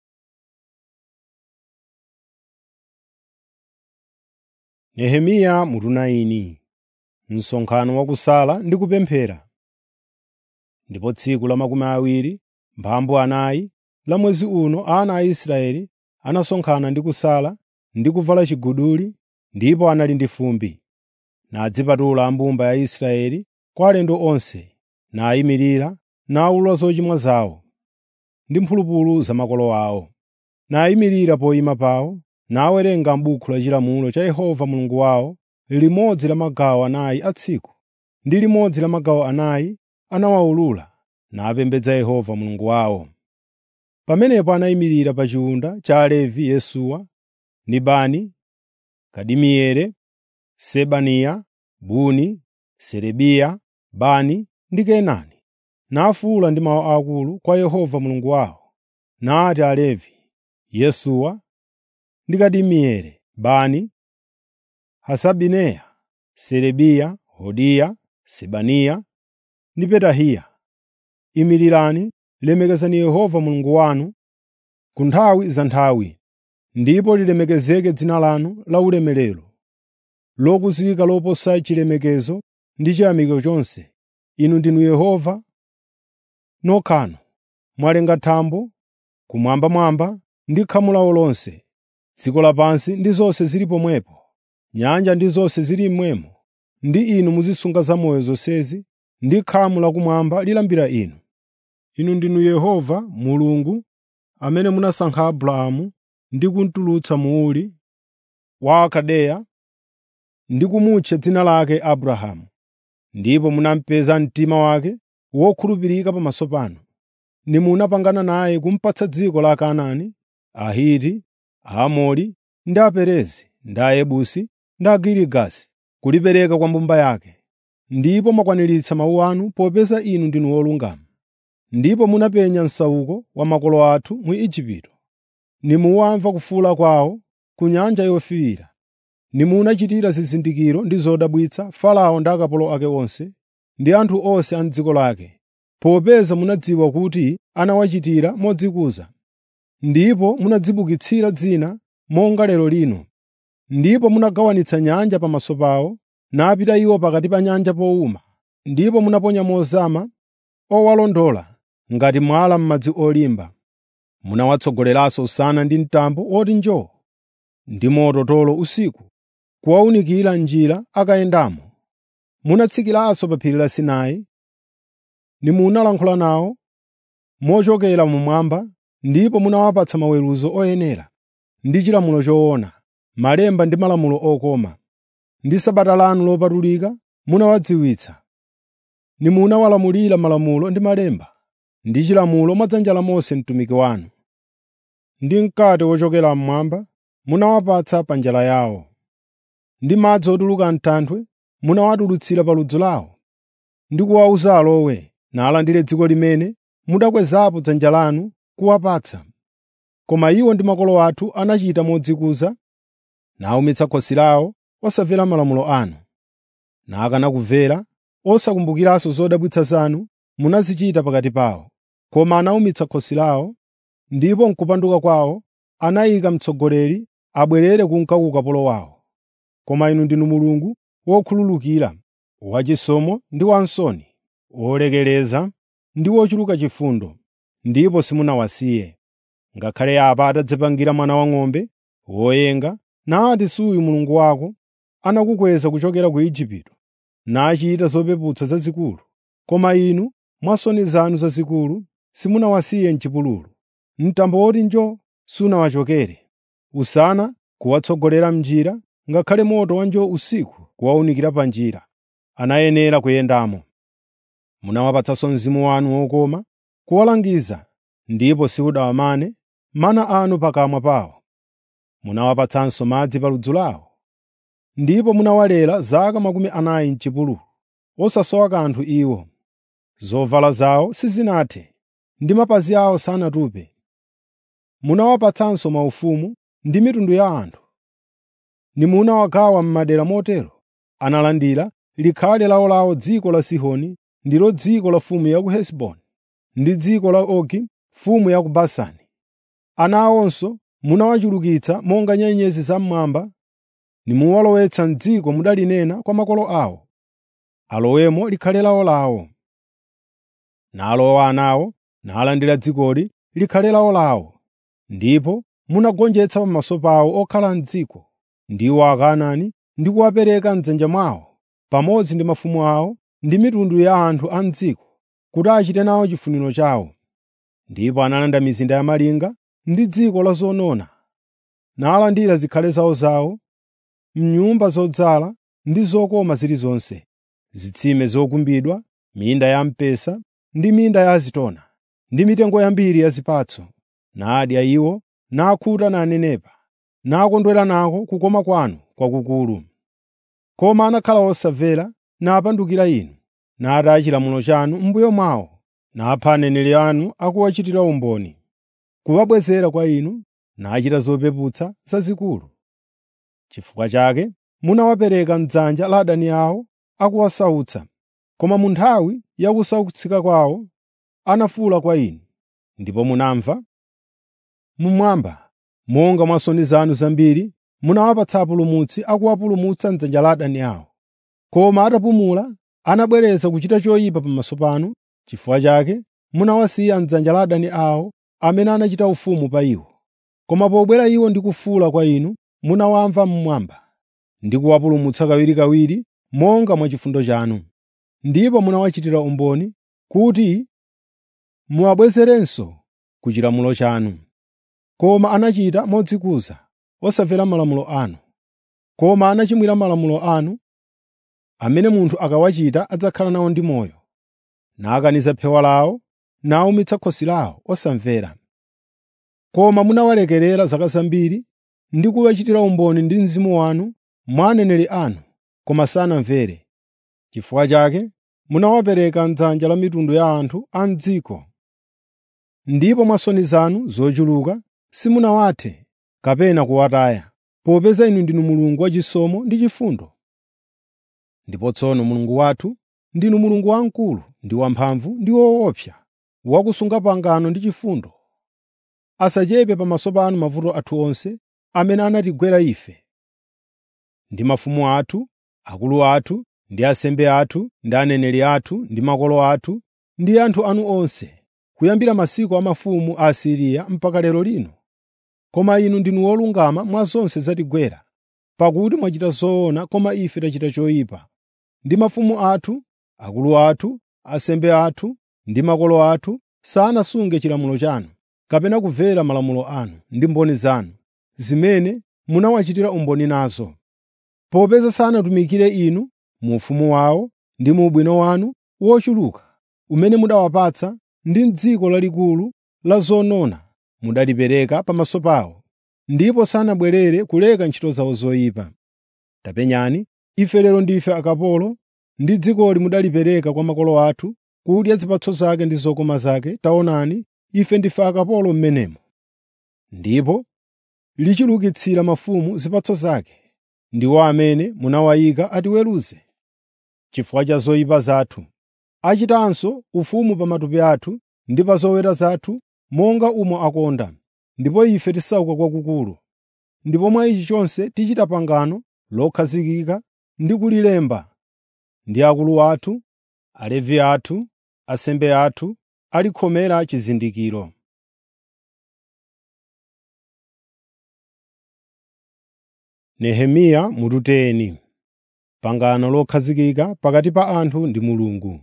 A: Nehemiya mutu 9 Msonkhano wakusala ndi kupemphera. Ndipo tsiku la makumi awiri mphambu anayi la mwezi uno ana a Israeli anasonkhana ndi kusala ndi kuvala chiguduli, ndipo anali ndi fumbi. Nadzipatula mbumba ya Israeli kwa alendo onse, nayimirira nawulula zochimwa zawo ndi mphulupulu za makolo awo. Nayimirira poyima pawo, nawerenga m'buku la chilamulo cha Yehova Mulungu wawo limodzi la magawo anayi a tsiku, ndi limodzi la magawo anayi anawawulula, napembedza Yehova Mulungu wawo. Pamenepo anayimirira pa chiwunda cha Alevi Yesuwa ndi Bani, Kadimieli, Sebaniya, Buni, Serebiya, Bani ndi Kenani, nafuwula ndi mawu akulu kwa Yehova Mulungu wawo. Nati Alevi, Yesuwa ndi Kadimieli, Bani, Hasabineya, Serebiya, Hodiya, Sebaniya ndi Petahiya, imirirani, lemekezani Yehova Mulungu wanu ku nthawi za nthawi, ndipo lilemekezeke dzina lanu la ulemerero, lokuzika loposa chilemekezo ndi chiyamiko chonse. Inu ndinu Yehova nokhanu, mwalenga thambo kumwambamwamba ndi khamu lawo lonse, dziko lapansi ndi zonse zili pomwepo, nyanja ndi zonse zili mmwemo, ndi inu muzisunga zamoyo zonsezi, ndi khamu lakumwamba lilambira inu. Inu ndinu Yehova Mulungu amene munasankha Abrahamu ndi kumutulutsa mu Uri wa Akaldeya ndi kumutcha dzina lake Abrahamu, ndipo munamupeza mtima wake wokhulupirika pamaso panu. Nimunapangana naye kumupatsa dziko la Akanaani, Ahiti, Aamori ndi Aperezi ndi Ayebusi ndi Agirigasi kulipereka kwa mbumba yake. Ndipo mwakwaniritsa mawu anu popeza inu ndinu wolungama. Ndipo munapenya msauko wa makolo athu mu Igupto. Nimuwamva kufuwula kwawo ku Nyanja Yofiira. Nimunachitira zizindikiro ndi zodabwitsa Farao ndi akapolo ake onse ndi anthu onse a m'dziko lake, popeza munadziwa kuti anawachitira modzikuza. Ndipo munadzibukitsira dzina monga lero lino. Ndipo munagawanitsa nyanja pamaso pawo, napita iwo pakati pa nyanja powuma. Ndipo munaponya mozama owalondola ngati mwala m'madzi olimba. Munawatsogoleranso usana ndi mtambo woti njoo, ndi moto tolo usiku, kuwawunikira njira akayendamo. Munatsikiranso pa phiri la Sinai, nimunalankhula nawo mochokera mmwamba, ndipo munawapatsa maweruzo oyenera. ndi chilamulo choona, malemba ndi malamulo okoma. Ndi Sabata lanu lopatulika munawadziwitsa. Nimunawalamulira malamulo ndi malemba ndi chilamulo mwa dzanja la Mose mtumiki wanu. Ndi mkate wochokera mmwamba munawapatsa pa njala yawo. Ndi madzi otuluka m'thanthwe munawatulutsira pa ludzu lawo. Ndi kuwawuza alowe nalandire dziko limene mudakwezapo dzanja lanu kuwapatsa. Koma iwo ndi makolo athu anachita modzikuza, nawumitsa khosi lawo osamvera malamulo anu. Nakana kumvera, osakumbukiranso zodabwitsa zanu munazichita pakati pawo. Koma anawumitsa khosi lawo, ndipo m'kupanduka kwawo anayika mtsogoleri abwerere kunka ku ukapolo wawo. Koma inu ndinu Mulungu wokhululukira, wachisomo ndi wansoni, wolekereza ndi wochuluka chifundo, ndipo simunawasiye. Ngakhale apa atadzipangira mwana wang'ombe woyenga, nati suyu Mulungu wako anakukweza kuchokera ku Igupto, nachita zopeputsa zazikulu. Koma inu mwa nsoni zanu zazikulu simunawasiye m'chipululu. Mtambo woti njoo sunawachokere, usana kuwatsogolera m'njira, ngakhale moto wa njoo usiku kuwawunikira pa njira. Anayenera kuyendamo. Munawapatsanso mzimu wanu wokoma kuwalangiza, ndipo simunawamane mana anu pakamwa pawo. Munawapatsanso madzi pa ludzu lawo. Ndipo munawalera zaka makumi anayi m'chipululu, osasowa kanthu iwo. Zovala zawo sizinathe, ndi mapazi awo sanatupe. Munawapatsanso maufumu ndi mitundu ya anthu. Nimunawagawa m'madera motero analandira likhale lawolawo dziko la Sihoni ndilo dziko la mfumu ya ku Hesiboni, ndi dziko la Ogi mfumu ya ku Basani. Ana awonso munawachulukitsa monga nyenyezi zam'mwamba, nimuwalowetsa m'dziko mudalinena kwa makolo awo, alowemo likhale lawolawo. Nalowa anawo, nalandira dzikoli likhale lawolawo. Ndipo munagonjetsa pamaso pawo okhala m'dziko, ndiwo Akanaani ndi kuwapereka m'dzanja mwawo, pamodzi ndi mafumu awo ndi mitundu ya anthu a m'dziko, kuti achite nawo chifuniro chawo. Ndipo analanda mizinda ya malinga ndi dziko la zonona, nalandira zikhale zawozawo, m'nyumba zodzala ndi zokoma zilizonse, zitsime zokumbidwa, minda ya mpesa ndi minda ya azitona, ndi mitengo yambiri ya zipatso. Nadya iwo, nakhuta nanenepa, nakondwera nako kukoma kwanu kwakukulu. Koma anakhala osamvera, napandukira inu, nataya chilamulo chanu m'mbuyo mwawo, napha aneneri anu akuwachitira umboni, kuwabwezera kwa inu, nachita zopeputsa zazikulu. Chifukwa chake munawapereka m'dzanja la adani awo akuwasautsa. Koma mu nthawi ya kusautsika kwawo anafuwula kwa inu, ndipo munamva. Mmwamba, monga mwa nsoni zanu zambiri, munawapatsa apulumutsi akuwapulumutsa m'dzanja la adani awo. Koma atapumula, anabwereza kuchita choyipa pamaso panu. Chifukwa chake munawasiya m'dzanja la adani awo amene anachita ufumu pa iwo. Koma pobwera iwo ndi kufuwula kwa inu, munawamva mmwamba, ndi kuwapulumutsa kawirikawiri monga mwa chifundo chanu. Ndipo munawachitira umboni kuti muwabwezerenso ku chilamulo chanu. Koma anachita modzikuza, osamvera malamulo anu. Koma anachimwira malamulo anu, amene munthu akawachita adzakhala nawo ndi moyo. Nakaniza phewa lawo, nawumitsa khosi lawo osamvera. Koma munawalekerera zaka zambiri ndi kuwachitira umboni ndi mzimu wanu mwa aneneri anu, koma sanamvere. Chifukwa chake munawapereka m'dzanja la mitundu ya anthu a m'dziko. Ndipo mwa nsoni zanu zochuluka simunawathe kapena kuwataya, popeza inu ndinu Mulungu wachisomo ndi chifundo. Ndipo tsono Mulungu wathu ndinu Mulungu wamkulu ndi wamphamvu ndi woopsa, wakusunga pangano ndi chifundo. Asachepe pamaso panu mavuto athu onse amene anatigwera ife, ndi mafumu athu, akulu athu, ndi ansembe athu, ndi aneneri athu, ndi makolo athu, ndi anthu anu onse, kuyambira masiku a mafumu a Asiriya mpaka lero lino. Koma inu ndinu wolungama mwa zonse zatigwera, pakuti mwachita zoona koma ife tachita choyipa. Ndi mafumu athu, akulu athu, ansembe athu, ndi makolo athu sanasunge chilamulo chanu, kapena kumvera malamulo anu ndi mboni zanu, zimene munawachitira umboni nazo, popeza sanatumikire inu mu ufumu wawo ndi mu ubwino wanu wochuluka umene mudawapatsa ndi m'dziko lalikulu la zonona mudalipereka pamaso pawo, ndipo sanabwerere kuleka ntchito zawo zoyipa. Tapenyani, ife lero ndife akapolo ndi dzikoli mudalipereka kwa makolo athu kudya zipatso zake ndi zokoma zake. Taonani, ife ndife akapolo m'menemo. Ndipo lichulukitsira mafumu zipatso zake, ndiwo amene munawayika atiweruze. Chifukwa cha zoyipa zathu, achitanso ufumu pa matupi athu ndi pa zoweta zathu monga umo akonda, ndipo ife tisauka kwakukulu. Ndipo mwa ichi chonse tichita pangano lokhazikika ndi kulilemba ndi akulu athu, Alevi athu, asembe athu, alikhomera chizindikiro. Nehemiya mututeni pangano lokhazikika pakati pa anthu ndi Mulungu.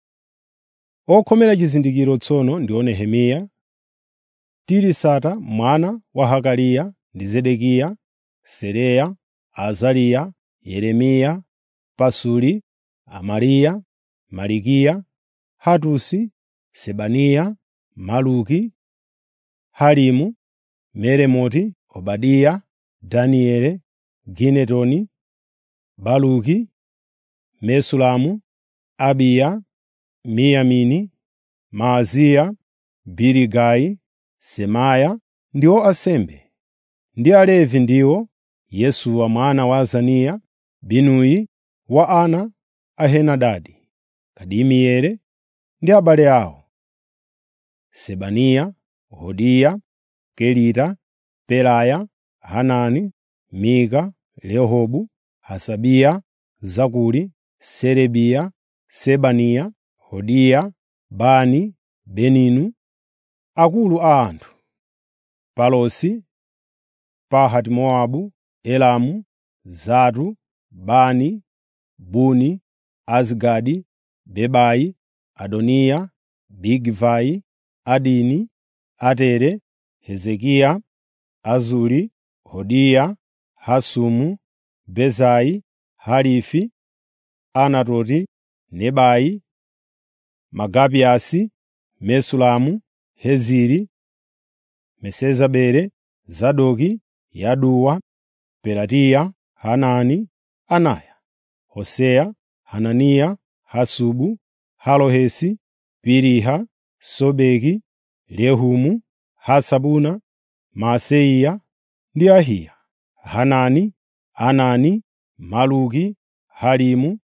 A: Okhomera chizindikiro tsono ndiwo Nehemiya, Tirisata mwana wa Hakaliya ndi Zedekiya, Seraya, Azariya, Yeremiya, Pasuri, Amariya, Malikiya, Hatusi, Sebaniya, Maluki, Harimu, Meremoti, Obadiya, Danieli, Ginetoni, Baluki, Mesulamu, Abiya, Miyamini, Maaziya, Biligayi, Semaya ndiwo asembe, ndi Alevi ndiwo Yesuwa mwana wa Azaniya, Binuyi wa ana a Henadadi, Kadimieli ndi abale awo, Sebaniya, Hodiya, Kelita, Pelaya, Hanani, Mika, Rehobu, Hasabiya, Zakuri, Serebiya, Sebaniya, Hodiya, Bani, Beninu, akulu a anthu, Palosi, Pahati-Mowabu, Elamu, Zatu, Bani, Buni, Azgadi, Bebai, Adoniya, Bigivai, Adini, Atere, Hezekiya, Azuri, Hodiya, Hasumu, Bezai, Harifi, Anatoti, Nebai, Magabiyasi, Mesulamu, Heziri, Mesezabeli, Zadoki, Yaduwa, Pelatiya, Hanani, Anaya, Hoseya, Hananiya, Hasubu, Halohesi, Piriha, Sobeki, Rehumu, Hasabuna, Maaseya ndi Ahiya, Hanani, Anani, Maluki, Harimu,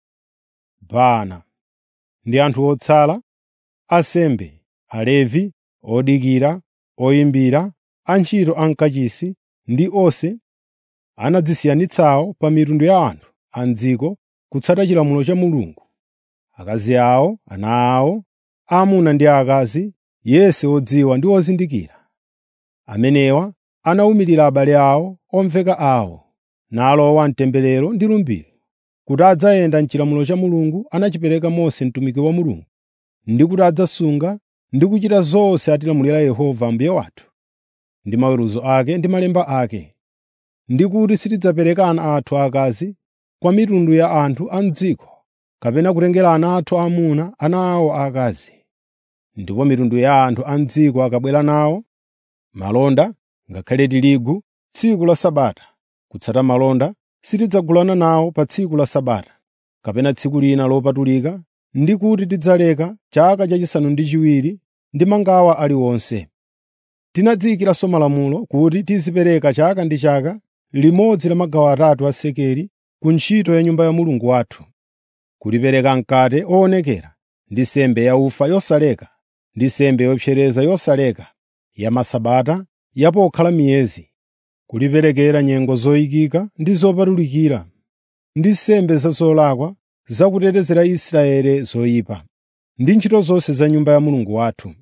A: Baana ndi anthu otsala, asembe, Alevi, odikira, oyimbira, antchito ankachisi ndi onse anadzisiyanitsawo pa mitundu ya anthu a m'dziko kutsata chilamulo cha Mulungu. Akazi awo, ana awo, aamuna ndi aakazi, yense odziwa ndi ozindikira. Amenewa anawumirira abale awo, omveka awo, nalowa mtemberero ndi lumbiro, kuti adzayenda m'chilamulo cha Mulungu anachipereka Mose mtumiki wa Mulungu, ndi kuti adzasunga ndi kuchita zonse atilamulira Yehova Ambuye wathu, ndi maweruzo ake ndi malemba ake, ndi kuti sitidzapereka ana athu aakazi kwa mitundu ya anthu a m'dziko, kapena kutengera ana athu aamuna ana awo aakazi. Ndipo mitundu ya anthu a m'dziko akabwera nawo malonda, ngakhale tirigu, tsiku la Sabata, kutsata malonda, sitidzagulana nawo pa tsiku la Sabata, kapena tsiku lina lopatulika, ndi kuti tidzaleka chaka chachisanu ndi chiwiri ndi mangawa aliwonse. Tinadziyikiranso malamulo kuti tizipereka chaka ndi chaka limodzi la magawo atatu a sekeli ku ntchito ya Nyumba ya Mulungu wathu, kulipereka mkate owonekera ndi nsembe ya ufa yosaleka ndi nsembe yopsereza yosaleka ya Masabata ya pokhala miyezi, kuliperekera nyengo zoyikika ndi zopatulikira, ndi nsembe za zolakwa zakutetezera Israeli zoyipa, ndi ntchito zonse za Nyumba ya Mulungu wathu.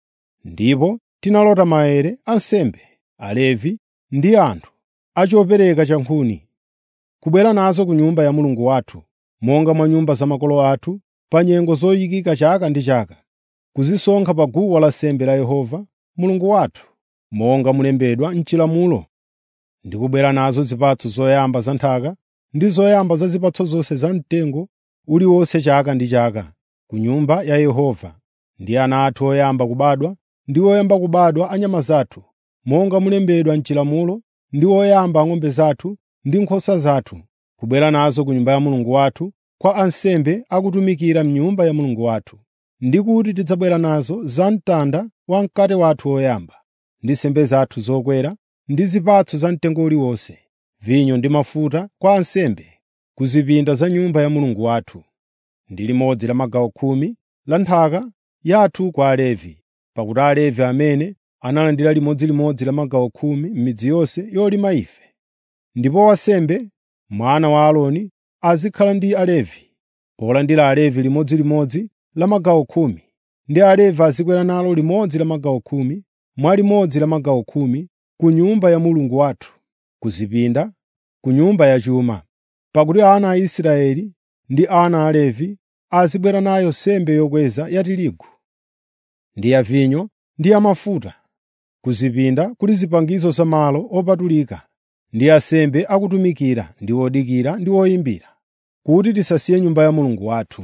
A: Ndipo tinalota maere ansembe, Alevi ndi anthu a chopereka cha nkhuni, kubwera nazo ku Nyumba ya Mulungu wathu, monga mwa nyumba za makolo athu, pa nyengo zoyikika chaka ndi chaka, kuzisonkha pa guwa lansembe la Yehova Mulungu wathu, monga mulembedwa m'chilamulo ndi kubwera nazo zipatso zoyamba za nthaka ndi zoyamba za zipatso zonse za mtengo uliwonse chaka ndi chaka ku nyumba ya Yehova ndi ana athu oyamba kubadwa ndi oyamba kubadwa a nyama zathu monga mulembedwa m'chilamulo ndi oyamba ng'ombe zathu ndi nkhosa zathu kubwera nazo ku nyumba ya Mulungu wathu kwa ansembe akutumikira m'nyumba ya Mulungu wathu ndi kuti tidzabwera nazo za mtanda wa mkate wathu woyamba ndi nsembe zathu zokwera ndi zipatso za mtengo uliwonse vinyo ndi mafuta kwa ansembe ku zipinda za nyumba ya Mulungu wathu ndi limodzi la magawo khumi la nthaka yathu kwa Alevi pakuti Alevi amene analandira limodzilimodzi la magawo khumi m'midzi yonse yolima ife ndipo wansembe mwana wa Aaroni azikhala ndi Alevi olandira Alevi limodzilimodzi la magawo khumi ndi Alevi azikwera nalo limodzi la magawo khumi mwa limodzi la magawo khumi ku nyumba ya Mulungu wathu ku zipinda ku nyumba yachuma pakuti ana a Israeli ndi ana a Levi azibwera nayo nsembe yokweza ya tirigu ndi ya vinyo ndi ya mafuta ku zipinda kuli zipangizo za malo opatulika ndi ansembe akutumikira ndi odikira ndi oyimbira kuti tisasiye nyumba ya Mulungu wathu.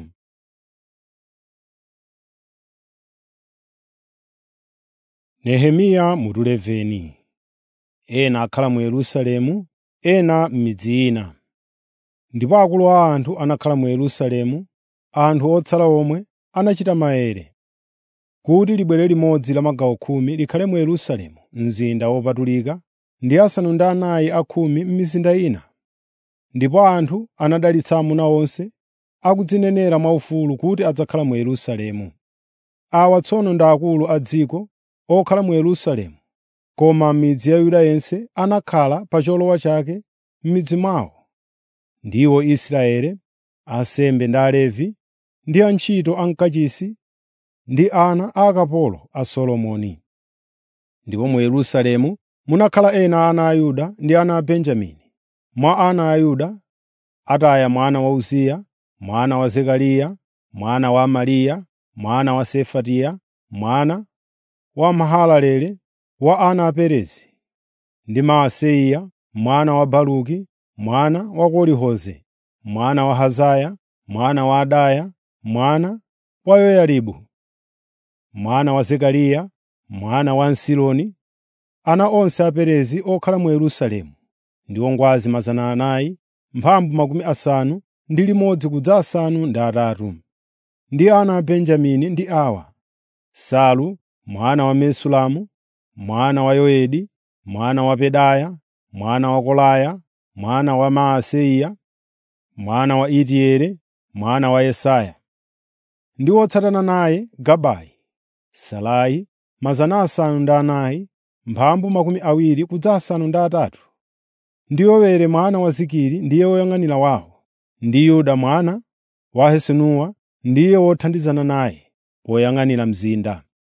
A: Nehemiya mutu 11 ena akhala mu Yerusalemu ena m'midzi ina. Ndipo akulu a anthu anakhala mu Yerusalemu, anthu otsala omwe anachita maere kuti libwere limodzi la magawo khumi likhale mu Yerusalemu, mzinda wopatulika, ndi asanu ndi anayi a khumi m'mizinda ina. Ndipo anthu anadalitsa amuna onse akudzinenera mwaufulu kuti adzakhala mu Yerusalemu. Awa tsono ndi akulu a dziko okhala mu Yerusalemu, koma m'midzi ya Yuda yense anakhala pa cholowa chake m'midzi mwawo. Ndiwo Israeli, ansembe ndi Alevi, ndi antchito a mkachisi ndi ana a akapolo a Solomoni. Ndipo mu Yerusalemu munakhala ena ana a Yuda ndi ana a Benjamini. Mwa ana a Yuda, Ataya mwana wa Uziya, mwana wa Zekariya, mwana wa Amariya, mwana wa Sefatiya, mwana wa Mahalaleli wa ana a Perezi, ndi Maaseya mwana wa Baruki, mwana wa Koli-Hoze, mwana wa Hazaya, mwana wa Adaya, mwana wa Yoyaribu, mwana wa Zekariya, mwana wa Nsiloni, ana onse a Perezi okhala mu Yerusalemu, ndiwo ngwazi mazana anayi, mphambu makumi asanu ndi limodzi kudza asanu ndi atatu. Ndi ana a Benjamini ndi awa: Salu mwana wa Mesulamu, mwana wa Yoedi, mwana wa Pedaya, mwana wa Kolaya, mwana wa Maaseya, mwana wa Itieli, mwana wa Yesaya. Ndi otsatana naye Gabayi, Salai, mazana asanu ndi anayi, mphambu makumi awiri kudza asanu ndi atatu. Ndi Yowere mwana wa Zikiri ndiye woyang'anira wawo, ndi Yuda mwana wa Hasenuwa ndiye wothandizana naye woyang'anira mzinda.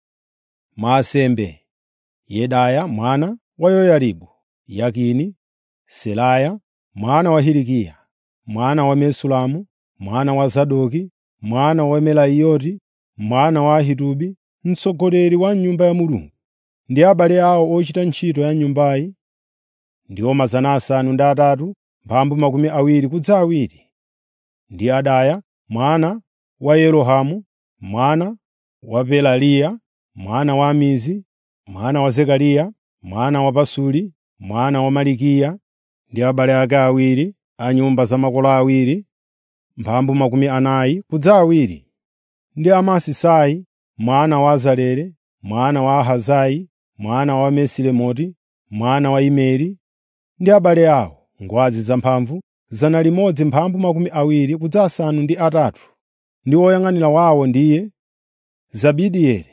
A: Mwa ansembe, Yedaya mwana wa Yoyaribu, Yakini, Selaya mwana wa Hilikiya, mwana wa Mesulamu, mwana wa Zadoki, mwana wa Melayoti, mwana wa Ahitubi, mtsogoleri wa nyumba ya Mulungu, ndi abale awo ochita ntchito ya nyumbayi, ndiwo mazana asanu ndi atatu, mphambu makumi awiri kudza awiri. Ndi Adaya mwana wa Yerohamu, mwana wa Pelaliya, mwana wa Amizi, mwana wa Zekariya, mwana wa Pasuri, mwana wa Malikiya, ndi abale ake awiri a nyumba za makolo awiri, mphambu makumi anayi kudza awiri. Ndi Amasisai mwana wa Azarele, mwana wa Ahazayi, mwana wa Mesilemoti, mwana wa Imeri, ndi abale awo, ngwazi zamphamvu zana limodzi mphambu makumi awiri kudza asanu ndi atatu. Ndi woyang'anira wawo ndiye Zabidieli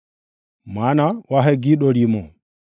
A: mwana wa Hagidolimo.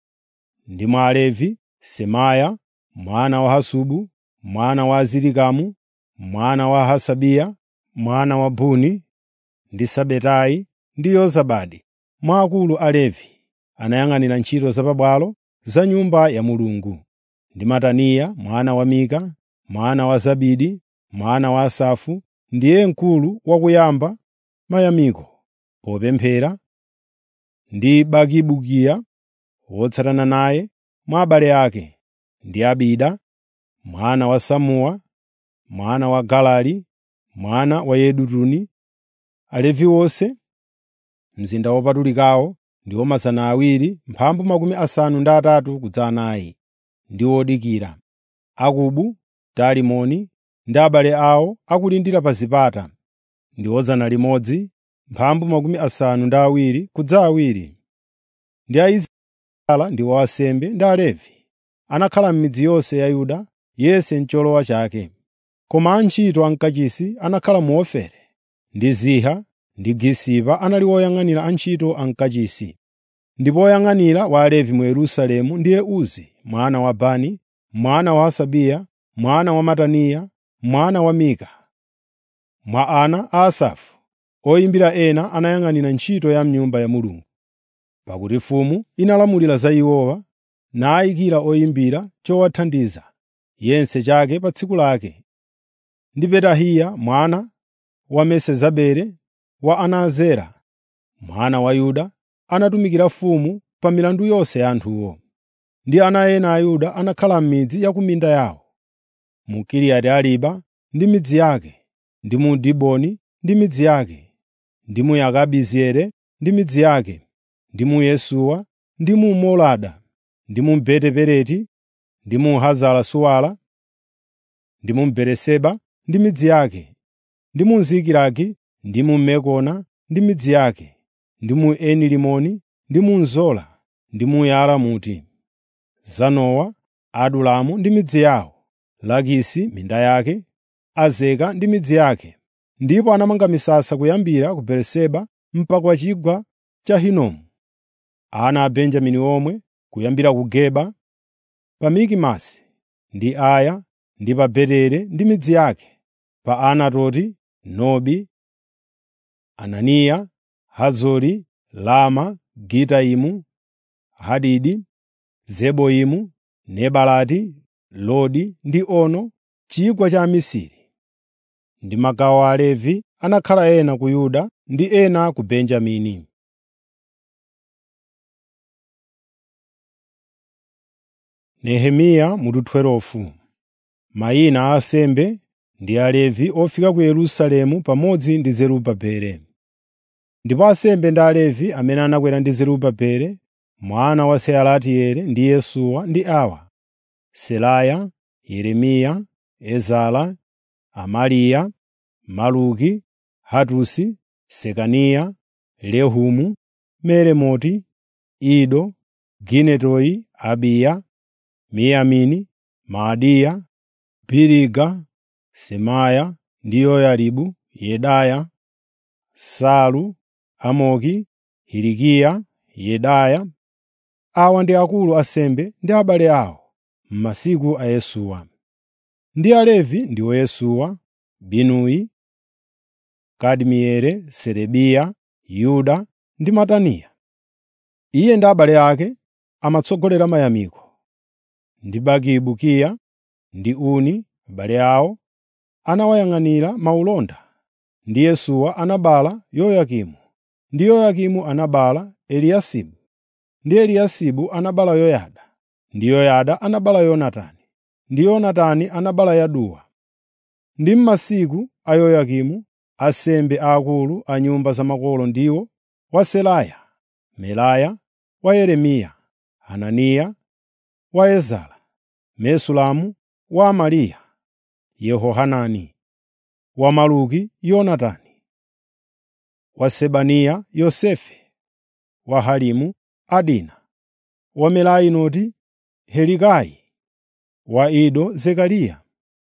A: Ndi mwa Alevi, Semaya mwana wa Hasubu, mwana wa Azirikamu, mwana wa Hasabiya, mwana wa Buni, ndi Sabetai ndi Yozabadi. Mwa akulu Alevi anayang'anira ntchito za pabwalo za Nyumba ya Mulungu. Ndi Mataniya mwana wa Mika, mwana wa Zabidi, mwana wa Asafu, ndiye mkulu wakuyamba mayamiko popemphera, ndi Bakibukiya wotsatana naye mwa abale ake, ndi Abida mwana wa Samuwa, mwana wa Galali, mwana wa Yedutuni. Alevi onse mzinda wopatulikawo ndiwo mazana awiri mphambu makumi asanu ndi atatu kudza anayi ndi odikira, Akubu, Talimoni ndi abale awo akulindira pa zipata, ndiwo zana limodzi mphambu makumi asanu ndi awiri kudza awiri. Ndi Aisraeli ndiwo ansembe ndi Alevi anakhala m'midzi yonse ya Yuda yense m'cholowa chake. Koma antchito ankachisi anakhala mu Ofeli ndi Ziha ndi Gisipa anali oyang'anira antchito ankachisi. Ndipo woyang'anira wa Alevi mu Yerusalemu ndiye Uzi mwana wa Bani, mwana wa Hasabiya, mwana wa Mataniya, mwana wa Mika. Mwa ana a Asafu, oyimbira ena anayang'anira ntchito ya m'Nyumba ya Mulungu. Pakuti mfumu inalamulira za iwowa, nayikira oyimbira chowathandiza, yense chake pa tsiku lake. Ndi Petahiya mwana wa Mesezabeli wa ana a Zera, mwana wa Yuda, anatumikira mfumu pa milandu yonse ya anthuwo. Ndi ana ena a Yuda anakhala m'midzi ya ku minda yawo, mu Kiriyati-Ariba ndi midzi yake, ndi mu Diboni ndi midzi yake, ndi mu Yakabizeeli ndi midzi yake, ndi mu Yesuwa ndi mu Molada, ndi mu Beti-Peleti, ndi mu Hazara Suwala, ndi mu Beeriseba ndi midzi yake, ndi mu Zikilagi, ndi mu Mekona ndi midzi yake, ndi mu Eni Rimoni, ndi mu Zola, ndi mu Yaramuti, Zanowa, Adulamu ndi midzi yawo, Lakisi minda yake, Azeka ndi midzi yake. Ndipo anamanga misasa kuyambira ku Beeriseba mpaka ku chigwa cha Hinomu. Ana a Benjamini omwe kuyambira ku Geba, pa Mikimasi ndi Aya ndi pa Beteli ndi midzi yake, pa Anatoti, Nobi, Ananiya, Hazori, Lama, Gitaimu, Hadidi, Zeboimu, Nebalati, Lodi ndi Ono, chigwa cha amisiri. Ndi magawo a Alevi anakhala ena ku Yuda ndi ena ku Benjamini. Nehemiya mutu 12 Mayina a ansembe ndi Alevi ofika ku Yerusalemu pamodzi ndi Zerubabeli. Ndipo ansembe ndi Alevi amene anakwera ndi Zerubabeli mwana wa Sealatieli ndi Yesuwa ndi awa: Seraya, Yeremiya, Ezara, Amariya, Maluki, Hatusi, Sekaniya, Rehumu, Meremoti, Ido, Ginetoyi, Abiya, Miyamini, Maadiya, Biliga, Semaya ndi Yoyaribu, Yedaya, Salu, Amoki, Hilikiya, Yedaya. Awa ndi akulu ansembe ndi abale awo m'masiku a Yesuwa. Ndi Alevi ndiwo Yesuwa, Binuyi, Kadimieli, Serebiya, Yuda ndi Mataniya. Iye ndi abale ake amatsogolera mayamiko. Ndi Bakibukiya ndi Uni, abale awo, anawayang'anira maulonda. Ndi Yesuwa anabereka Yoyakimu, ndi Yoyakimu anabereka Eliyasibu, ndi Eliyasibu anabereka Yoyada, ndi Yoyada anabereka Yonatani, ndi Yonatani anabereka Yaduwa. Ndi m'masiku a Yoyakimu, ansembe aakulu a nyumba za makolo ndiwo wa Seraya, Melaya, wa Yeremiya, Hananiya, wa Ezara, Mesulamu, wa Amariya, Yehohanani, wa Maluki, Yonatani, wa Sebaniya, Yosefe, wa Harimu, Adina, wa Merayoti, Helikayi, wa Ido, Zekariya,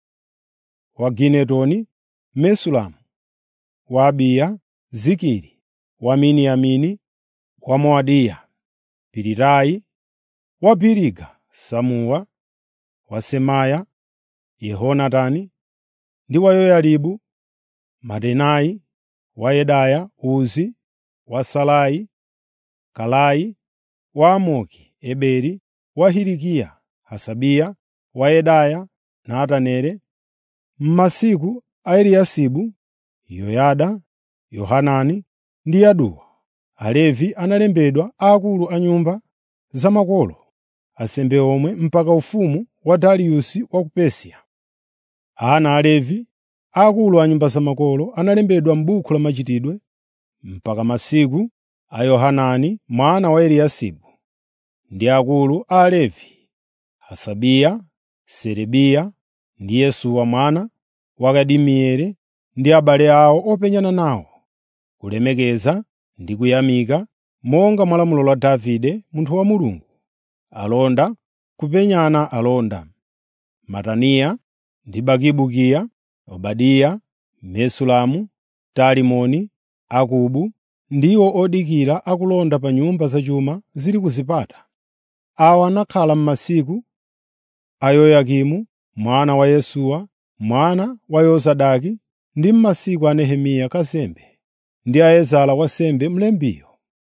A: wa Ginetoni, Mesulamu, wa Abiya, Zikiri, wa Miniyamini, wa Moadiya, Pilitayi, wa Biliga, Samuwa, wa Semaya, Yehonatani, ndi wa Yoyaribu, Matenayi, wa Yedaya, Uzi, wa Salayi, Kalayi, wa Amoki, Eberi, wa Hilikiya, Hasabiya, wa Yedaya, Nataneli. M'masiku a Eliyasibu, Yoyada, Yohanani ndi Yaduwa, Alevi analembedwa akulu a nyumba za makolo, ansembe omwe mpaka ufumu wa Dariyusi wa ku Persia. Ana a Levi, akulu a nyumba za makolo, analembedwa m'buku la machitidwe mpaka masiku a Yohanani mwana wa Eliyasibu, ndi akulu a Alevi, Hasabiya, Serebiya ndi Yesuwa mwana wa Kadimieli ndi abale awo openyana nawo, kulemekeza ndi kuyamika monga mwa lamulo la Davide munthu wa Mulungu, alonda kupenyana alonda, Mataniya ndi Bakibukiya, Obadiya, Mesulamu, Talimoni, Akubu ndiwo odikira akulonda pa nyumba zachuma zili ku zipata. Awa anakhala m'masiku a Yoyakimu mwana wa Yesuwa mwana wa Yozadaki ndi m'masiku a Nehemiya kazembe ndi a Ezara wansembe mlembiyo.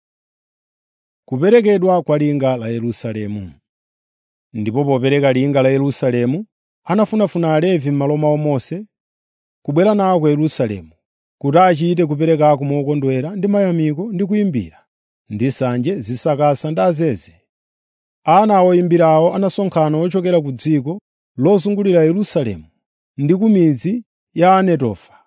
A: Kuperekedwa kwa linga la Yerusalemu Ndipo popereka linga la Yerusalemu, anafunafuna Alevi m'malo mwawo monse kubwera nawo ku Yerusalemu, kuti achite kuperekako mokondwera ndi mayamiko ndi kuyimbira, ndi nsanje, zisakasa ndi azeze. Ana a oyimbirawo anasonkhana ochokera ku dziko lozungulira Yerusalemu ndi ku midzi ya Anetofa,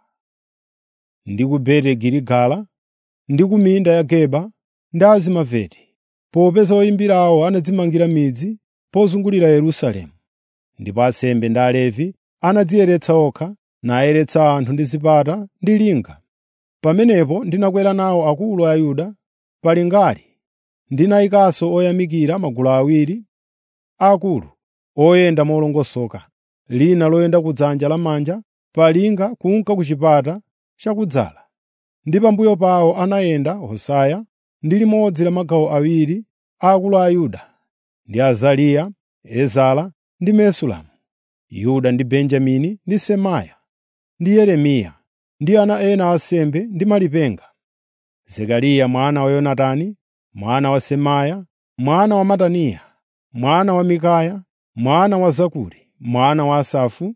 A: ndi ku Beti Giligala, ndi ku minda ya Geba ndi Azimaveti, popeza oyimbirawo anadzimangira midzi pozungulira Yerusalemu. Ndipo ansembe ndi Alevi anadziyeretsa okha, nayeretsa anthu ndi zipata ndi linga. Pamenepo ndinakwera nawo akulu a Yuda pa lingali, ndinayikanso oyamikira magulu awiri aakulu oyenda molongosoka, lina loyenda kudzanja lamanja pa linga kunka ku chipata chakudzala. Ndi pambuyo pawo anayenda Hosaya ndi limodzi la magawo awiri aakulu a Yuda, ndi Azariya, Ezara ndi Mesulamu, Yuda ndi Benjamini ndi Semaya, ndi Yeremiya, ndi ana ena a ansembe ndi malipenga, Zekariya mwana wa Yonatani, mwana wa Semaya, mwana wa Mataniya, mwana wa Mikaya, mwana wa Zakuri, mwana wa Asafu,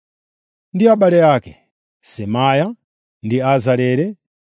A: ndi abale ake, Semaya ndi Azarele,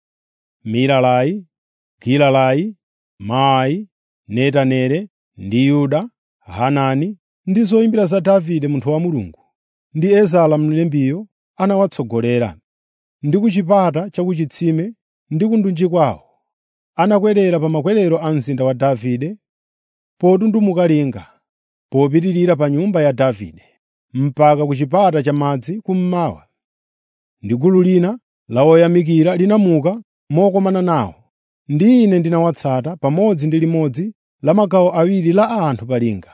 A: Milalai, Gilalai, Maai, Netaneli ndi Yuda, Hanani ndi zoyimbira za Davide munthu wa Mulungu, ndi Ezara mlembiyo anawatsogolera. Ndi ku chipata cha ku chitsime ndi ku ndunji kwawo, anakwerera pa makwerero a mzinda wa Davide, potundumuka linga, popitirira pa nyumba ya Davide, mpaka ku chipata cha madzi kummawa. Ndi gulu lina la oyamikira linamuka mokomana nawo, ndi ine ndinawatsata pamodzi ndi limodzi la magawo awiri la anthu pa linga.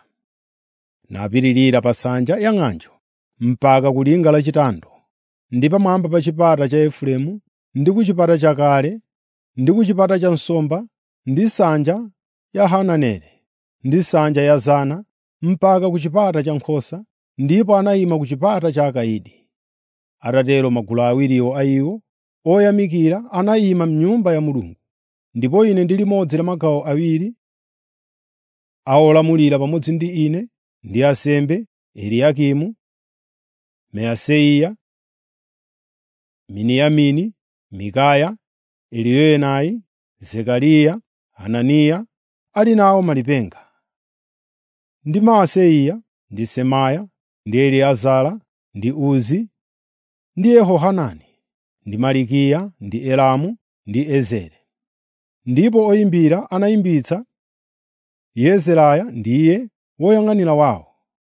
A: Napitirira pa nsanja ya ng'anjo mpaka ku linga lachitando, ndi pamwamba pa chipata cha Efereimu, ndi ku chipata chakale, ndi ku chipata cha nsomba, ndi nsanja ya Hananeli, ndi nsanja ya Zana, mpaka ku chipata cha nkhosa, ndipo anayima ku chipata cha akayidi. Atatero magulu awiriwo a iwo oyamikira anayima m'nyumba ya Mulungu, ndipo ine ndi limodzi la magawo awiri a olamulira pamodzi ndi ine ndi ansembe Eliyakimu, Maaseya, Miniyamini, Mikaya, Eliyoenai, Zekariya, Hananiya ali nawo malipenga, ndi Maaseya, ndi Semaya, ndi Eliezara, ndi Uzi, ndi Yehohanani, ndi Malikiya, ndi Elamu, ndi Ezere. Ndipo oyimbira anayimbitsa Yezeraya ndiye woyang'anira wawo.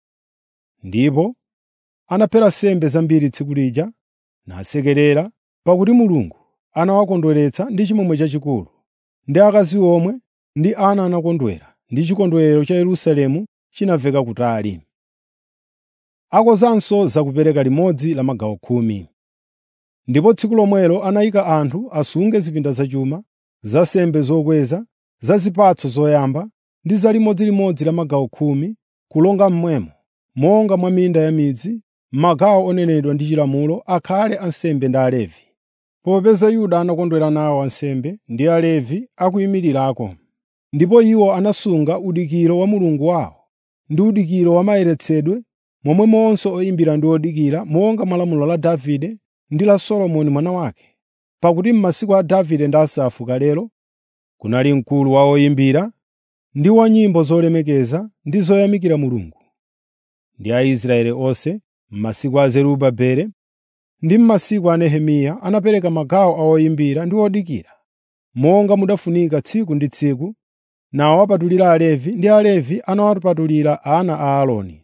A: Ndipo anaphera nsembe zambiri tsiku lija nasekerera, pakuti Mulungu anawakondweretsa ndi chimwemwe chachikulu, ndi akazi omwe ndi ana anakondwera, ndi chikondwerero cha Yerusalemu chinamveka kutali. Akonzanso zakupereka limodzi la magawo khumi. Ndipo tsiku lomwelo anayika anthu asunge zipinda zachuma, za nsembe zokweza, za zipatso zoyamba ndi za limodzilimodzi la magawo khumi, kulonga mmwemo, monga mwa minda ya midzi, magawo onenedwa ndi chilamulo akhale ansembe ndi Alevi. Popeza Yuda anakondwera nawo ansembe ndi Alevi akuyimirirako. Ndipo iwo anasunga udikiro wa Mulungu wawo ndi udikiro wa mayeretsedwe, momwemonso oyimbira ndi odikira monga mwa lamulo la Davide ndi la Solomoni mwana wake. Pakuti m'masiku a Davide ndi Asafu kalelo kunali mkulu wa oyimbira ndi wa nyimbo zolemekeza ndi zoyamikira Mulungu. ndi Aisraeli onse m'masiku a Zerubabeli ndi m'masiku a Nehemiya anapereka magawo a oyimbira ndi odikira, monga mudafunika tsiku ndi tsiku, nawapatulira Alevi ndi Alevi anawapatulira ana a Aaroni.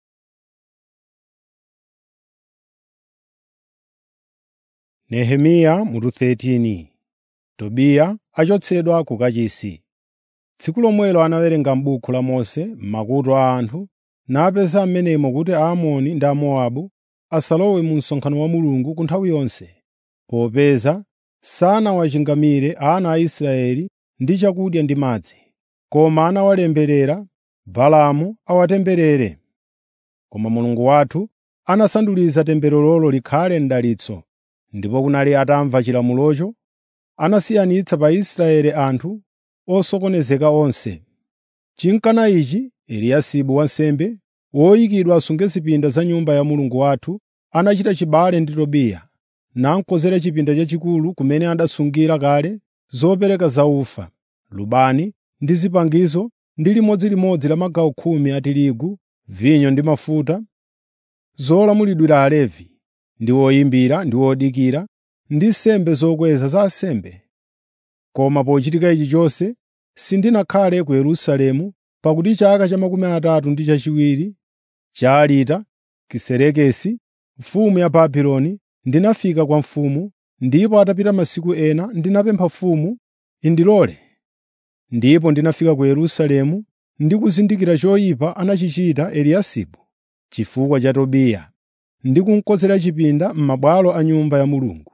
A: Nehemiya mutu 13 Tobiya achotsedwa ku kachisi. Tsiku lomwelo anawerenga m'buku la Mose makutu a anthu, napeza m'menemo kuti Aamoni ndi Amowabu asalowe mu msonkhano wa Mulungu ku nthawi yonse, popeza sanawachingamire ana a Israeli ndi chakudya ndi madzi, koma anawalemberera Balaamu awatemberere. Koma Mulungu wathu anasanduliza tembererolo likhale mdalitso, ndipo kunali atamva chilamulocho, anasiyanitsa pa Israeli anthu osokonezeka onse. Chinkana ichi, Eliyasibu wansembe, woyikidwa asunge zipinda za Nyumba ya Mulungu wathu, anachita chibale ndi Tobiya, namukonzera chipinda chachikulu kumene adasungira kale zopereka zaufa, lubani ndi zipangizo ndi limodzilimodzi la magawo khumi a tirigu, vinyo ndi mafuta, zolamulidwira Alevi, ndi oyimbira ndi odikira, ndi nsembe zokweza za ansembe. Koma pochitika ichi chonse, sindinakhale ku Yerusalemu, pakuti chaka cha makumi atatu ndi chachiwiri cha Arita Kiserekesi, mfumu ya Babuloni, ndinafika kwa mfumu, ndipo atapita masiku ena ndinapempha mfumu indilole. Ndipo ndinafika ku Yerusalemu ndi kuzindikira choyipa anachichita Eliyasibu chifukwa cha Tobiya, ndi kumukonzera chipinda m'mabwalo a Nyumba ya Mulungu.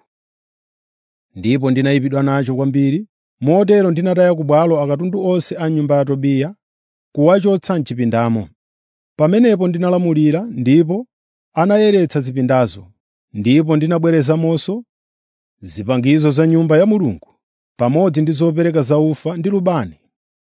A: Ndipo ndinayipidwa nacho kwambiri, motero ndinataya ku bwalo akatundu onse a nyumba ya Tobiya, kuwachotsa m'chipindamo. Pamenepo ndinalamulira ndipo anayeretsa zipindazo, ndipo ndinabwerezamonso zipangizo za Nyumba ya Mulungu, pamodzi ndi zopereka zaufa ndi lubani.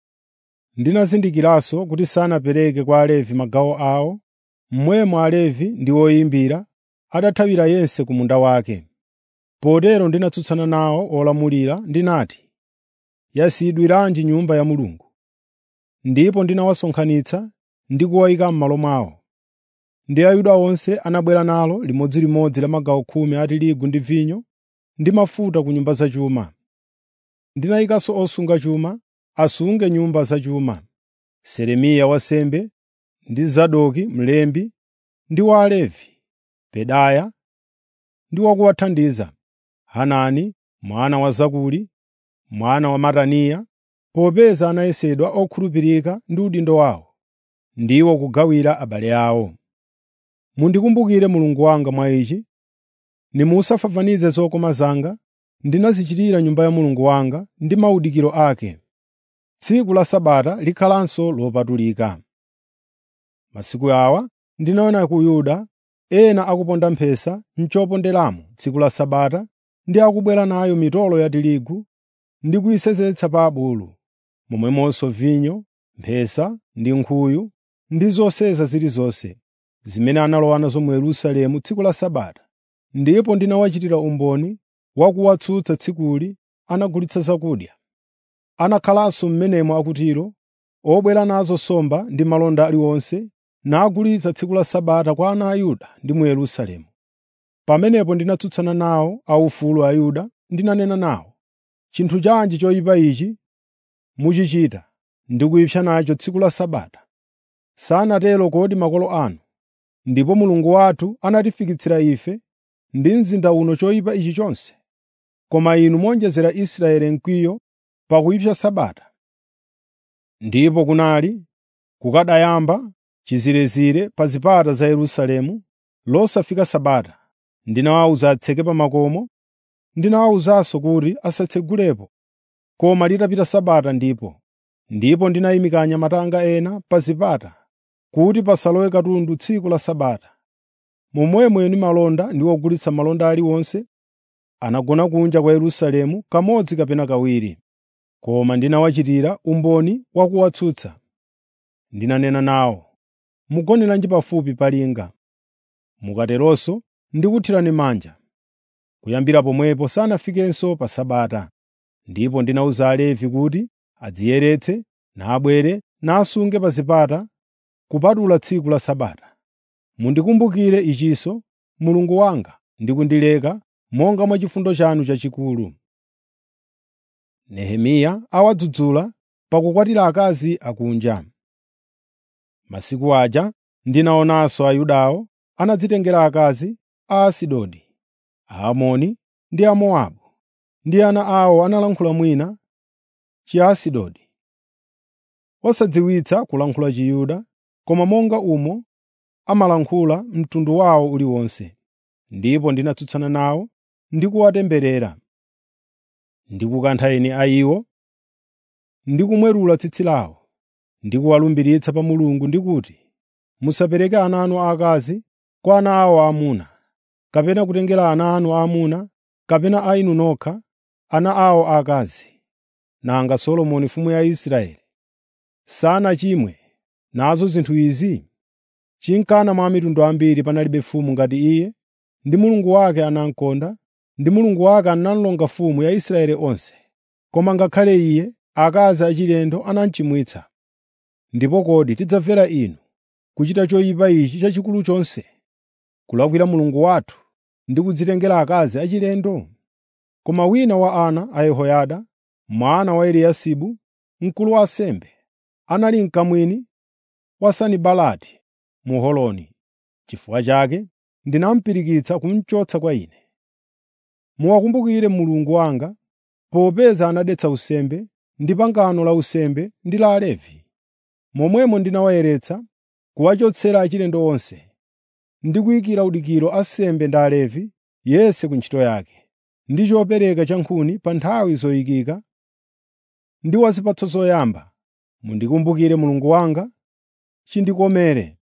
A: Ndinazindikiranso kuti sanapereke kwa Alevi magawo awo, momwemo Alevi ndi oyimbira adathawira yense ku munda wake. Potero ndinatsutsana nawo olamulira ndinati, “Yasiyidwiranji Nyumba ya Mulungu?” Ndipo ndinawasonkhanitsa ndi kuwayika m'malo mwawo. Ndi Ayuda onse anabwera nalo limodzilimodzi la magawo khumi a tirigu ndi vinyo ndi mafuta ku nyumba zachuma. Ndinayikanso osunga chuma asunge nyumba zachuma, Selemiya wansembe ndi Zadoki mlembi ndi wa Alevi, Pedaya ndi wakuwathandiza, Hanani mwana wa Zakuri, mwana wa Mataniya, popeza anayesedwa okhulupirika ndi udindo wawo, ndiwo kugawira abale awo. Mundikumbukire Mulungu wanga mwa ichi, nimusafafanize zokoma zanga ndinazichitira Nyumba ya Mulungu wanga ndi maudikiro ake. Tsiku la Sabata likhalanso lopatulika. Masiku awa ndinaona ku Yuda ena akuponda mphesa m'choponderamo tsiku la Sabata ndi akubwera nayo mitolo ya tirigu ndi kuyisenzetsa pa abulu, momwemonso vinyo, mphesa ndi nkhuyu ndi zoseza zilizonse, zimene analowa nazo mu Yerusalemu tsiku la Sabata. Ndipo ndinawachitira umboni wa kuwatsutsa tsikuli anagulitsa zakudya. Anakhalanso m'menemo akutiro, obwera nazo nsomba ndi malonda aliwonse, nagulitsa tsiku la Sabata kwa ana a Yuda ndi mu Yerusalemu. Pamenepo ndinatsutsana nawo aufulu a Yuda ndinanena nawo, “Chinthu chanji choyipa ichi muchichita ndi kuyipsa nacho tsiku la Sabata? Sanatero kodi makolo anu? Ndipo Mulungu wathu anatifikitsira ife ndi mzinda uno choyipa ichi chonse. Koma inu monjezera Israeli mkwiyo pa kuyipsa Sabata.” Ndipo kunali kukadayamba chizirezire pa zipata za Yerusalemu losafika Sabata. Ndinawawuza atseke pa makomo, ndinawawuzanso kuti asatsegulepo, koma litapita Sabata ndipo. Ndipo ndinayimika anyamatanga ena pa zipata, kuti pasalowe katundu tsiku la Sabata. Momwemo eni malonda ndi ogulitsa malonda aliwonse anagona kunja kwa Yerusalemu kamodzi kapena kawiri. Koma ndinawachitira umboni wa kuwatsutsa. Ndinanena nawo, “Mugoneranji pafupi pa linga, mukateronso ndikuthirani manja.” Kuyambira pomwepo sanafikenso pa Sabata. Ndipo ndinawuza Alevi kuti adziyeretse, nabwere nasunge pa zipata kupatula tsiku la Sabata. Mundikumbukire ichinso, Mulungu wanga, ndi kundileka monga mwa chifundo chanu chachikulu. Nehemiya awadzudzula pakukwatira akazi akunja. Masiku aja ndinaonanso Ayudawo anadzitengera akazi a Asidodi, Aamoni ndi Amowabu, ndi ana awo analankhula mwina Chiasidodi, osadziwitsa kulankhula Chiyuda, koma monga umo amalankhula mtundu wawo uliwonse. Ndipo ndinatsutsana nawo ndi kuwatemberera, ndi kukantha eni a iwo, ndi kumwerula tsitsi lawo, ndi kuwalumbiritsa pa Mulungu ndi kuti, “Musapereke ana anu aakazi kwa ana awo aamuna, kapena kutengera ana anu aamuna kapena a inu nokha ana awo aakazi.” Nanga Solomoni mfumu ya Israeli sanachimwe nazo zinthu izi? Chinkana mwa mitundu ambiri panalibe mfumu ngati iye, ndi Mulungu wake anamkonda, ndi Mulungu wake analonga mfumu ya Israeli onse. Koma ngakhale iye, akazi achilendo anamuchimwitsa. Ndipo kodi tidzamvera inu kuchita choyipa ichi chachikulu chonse, kulakwira Mulungu wathu ndi kudzitengera akazi achilendo? Koma wina wa ana a Yehoyada, mwana wa Eliyasibu, mkulu wa ansembe, anali mkamwini wa Sanibalati Muholoni. Chifukwa chake ndinamupirikitsa kumuchotsa kwa ine. Muwakumbukire Mulungu wanga, popeza anadetsa usembe ndi pangano la usembe ndi la Alevi. Momwemo ndinawayeretsa kuwachotsera achilendo onse, ndi kuyikira udikiro ansembe ndi Alevi yense ku ntchito yake, ndi chopereka cha nkhuni pa nthawi zoyikika ndi wa zipatso zoyamba. Mundikumbukire Mulungu wanga, chindikomere.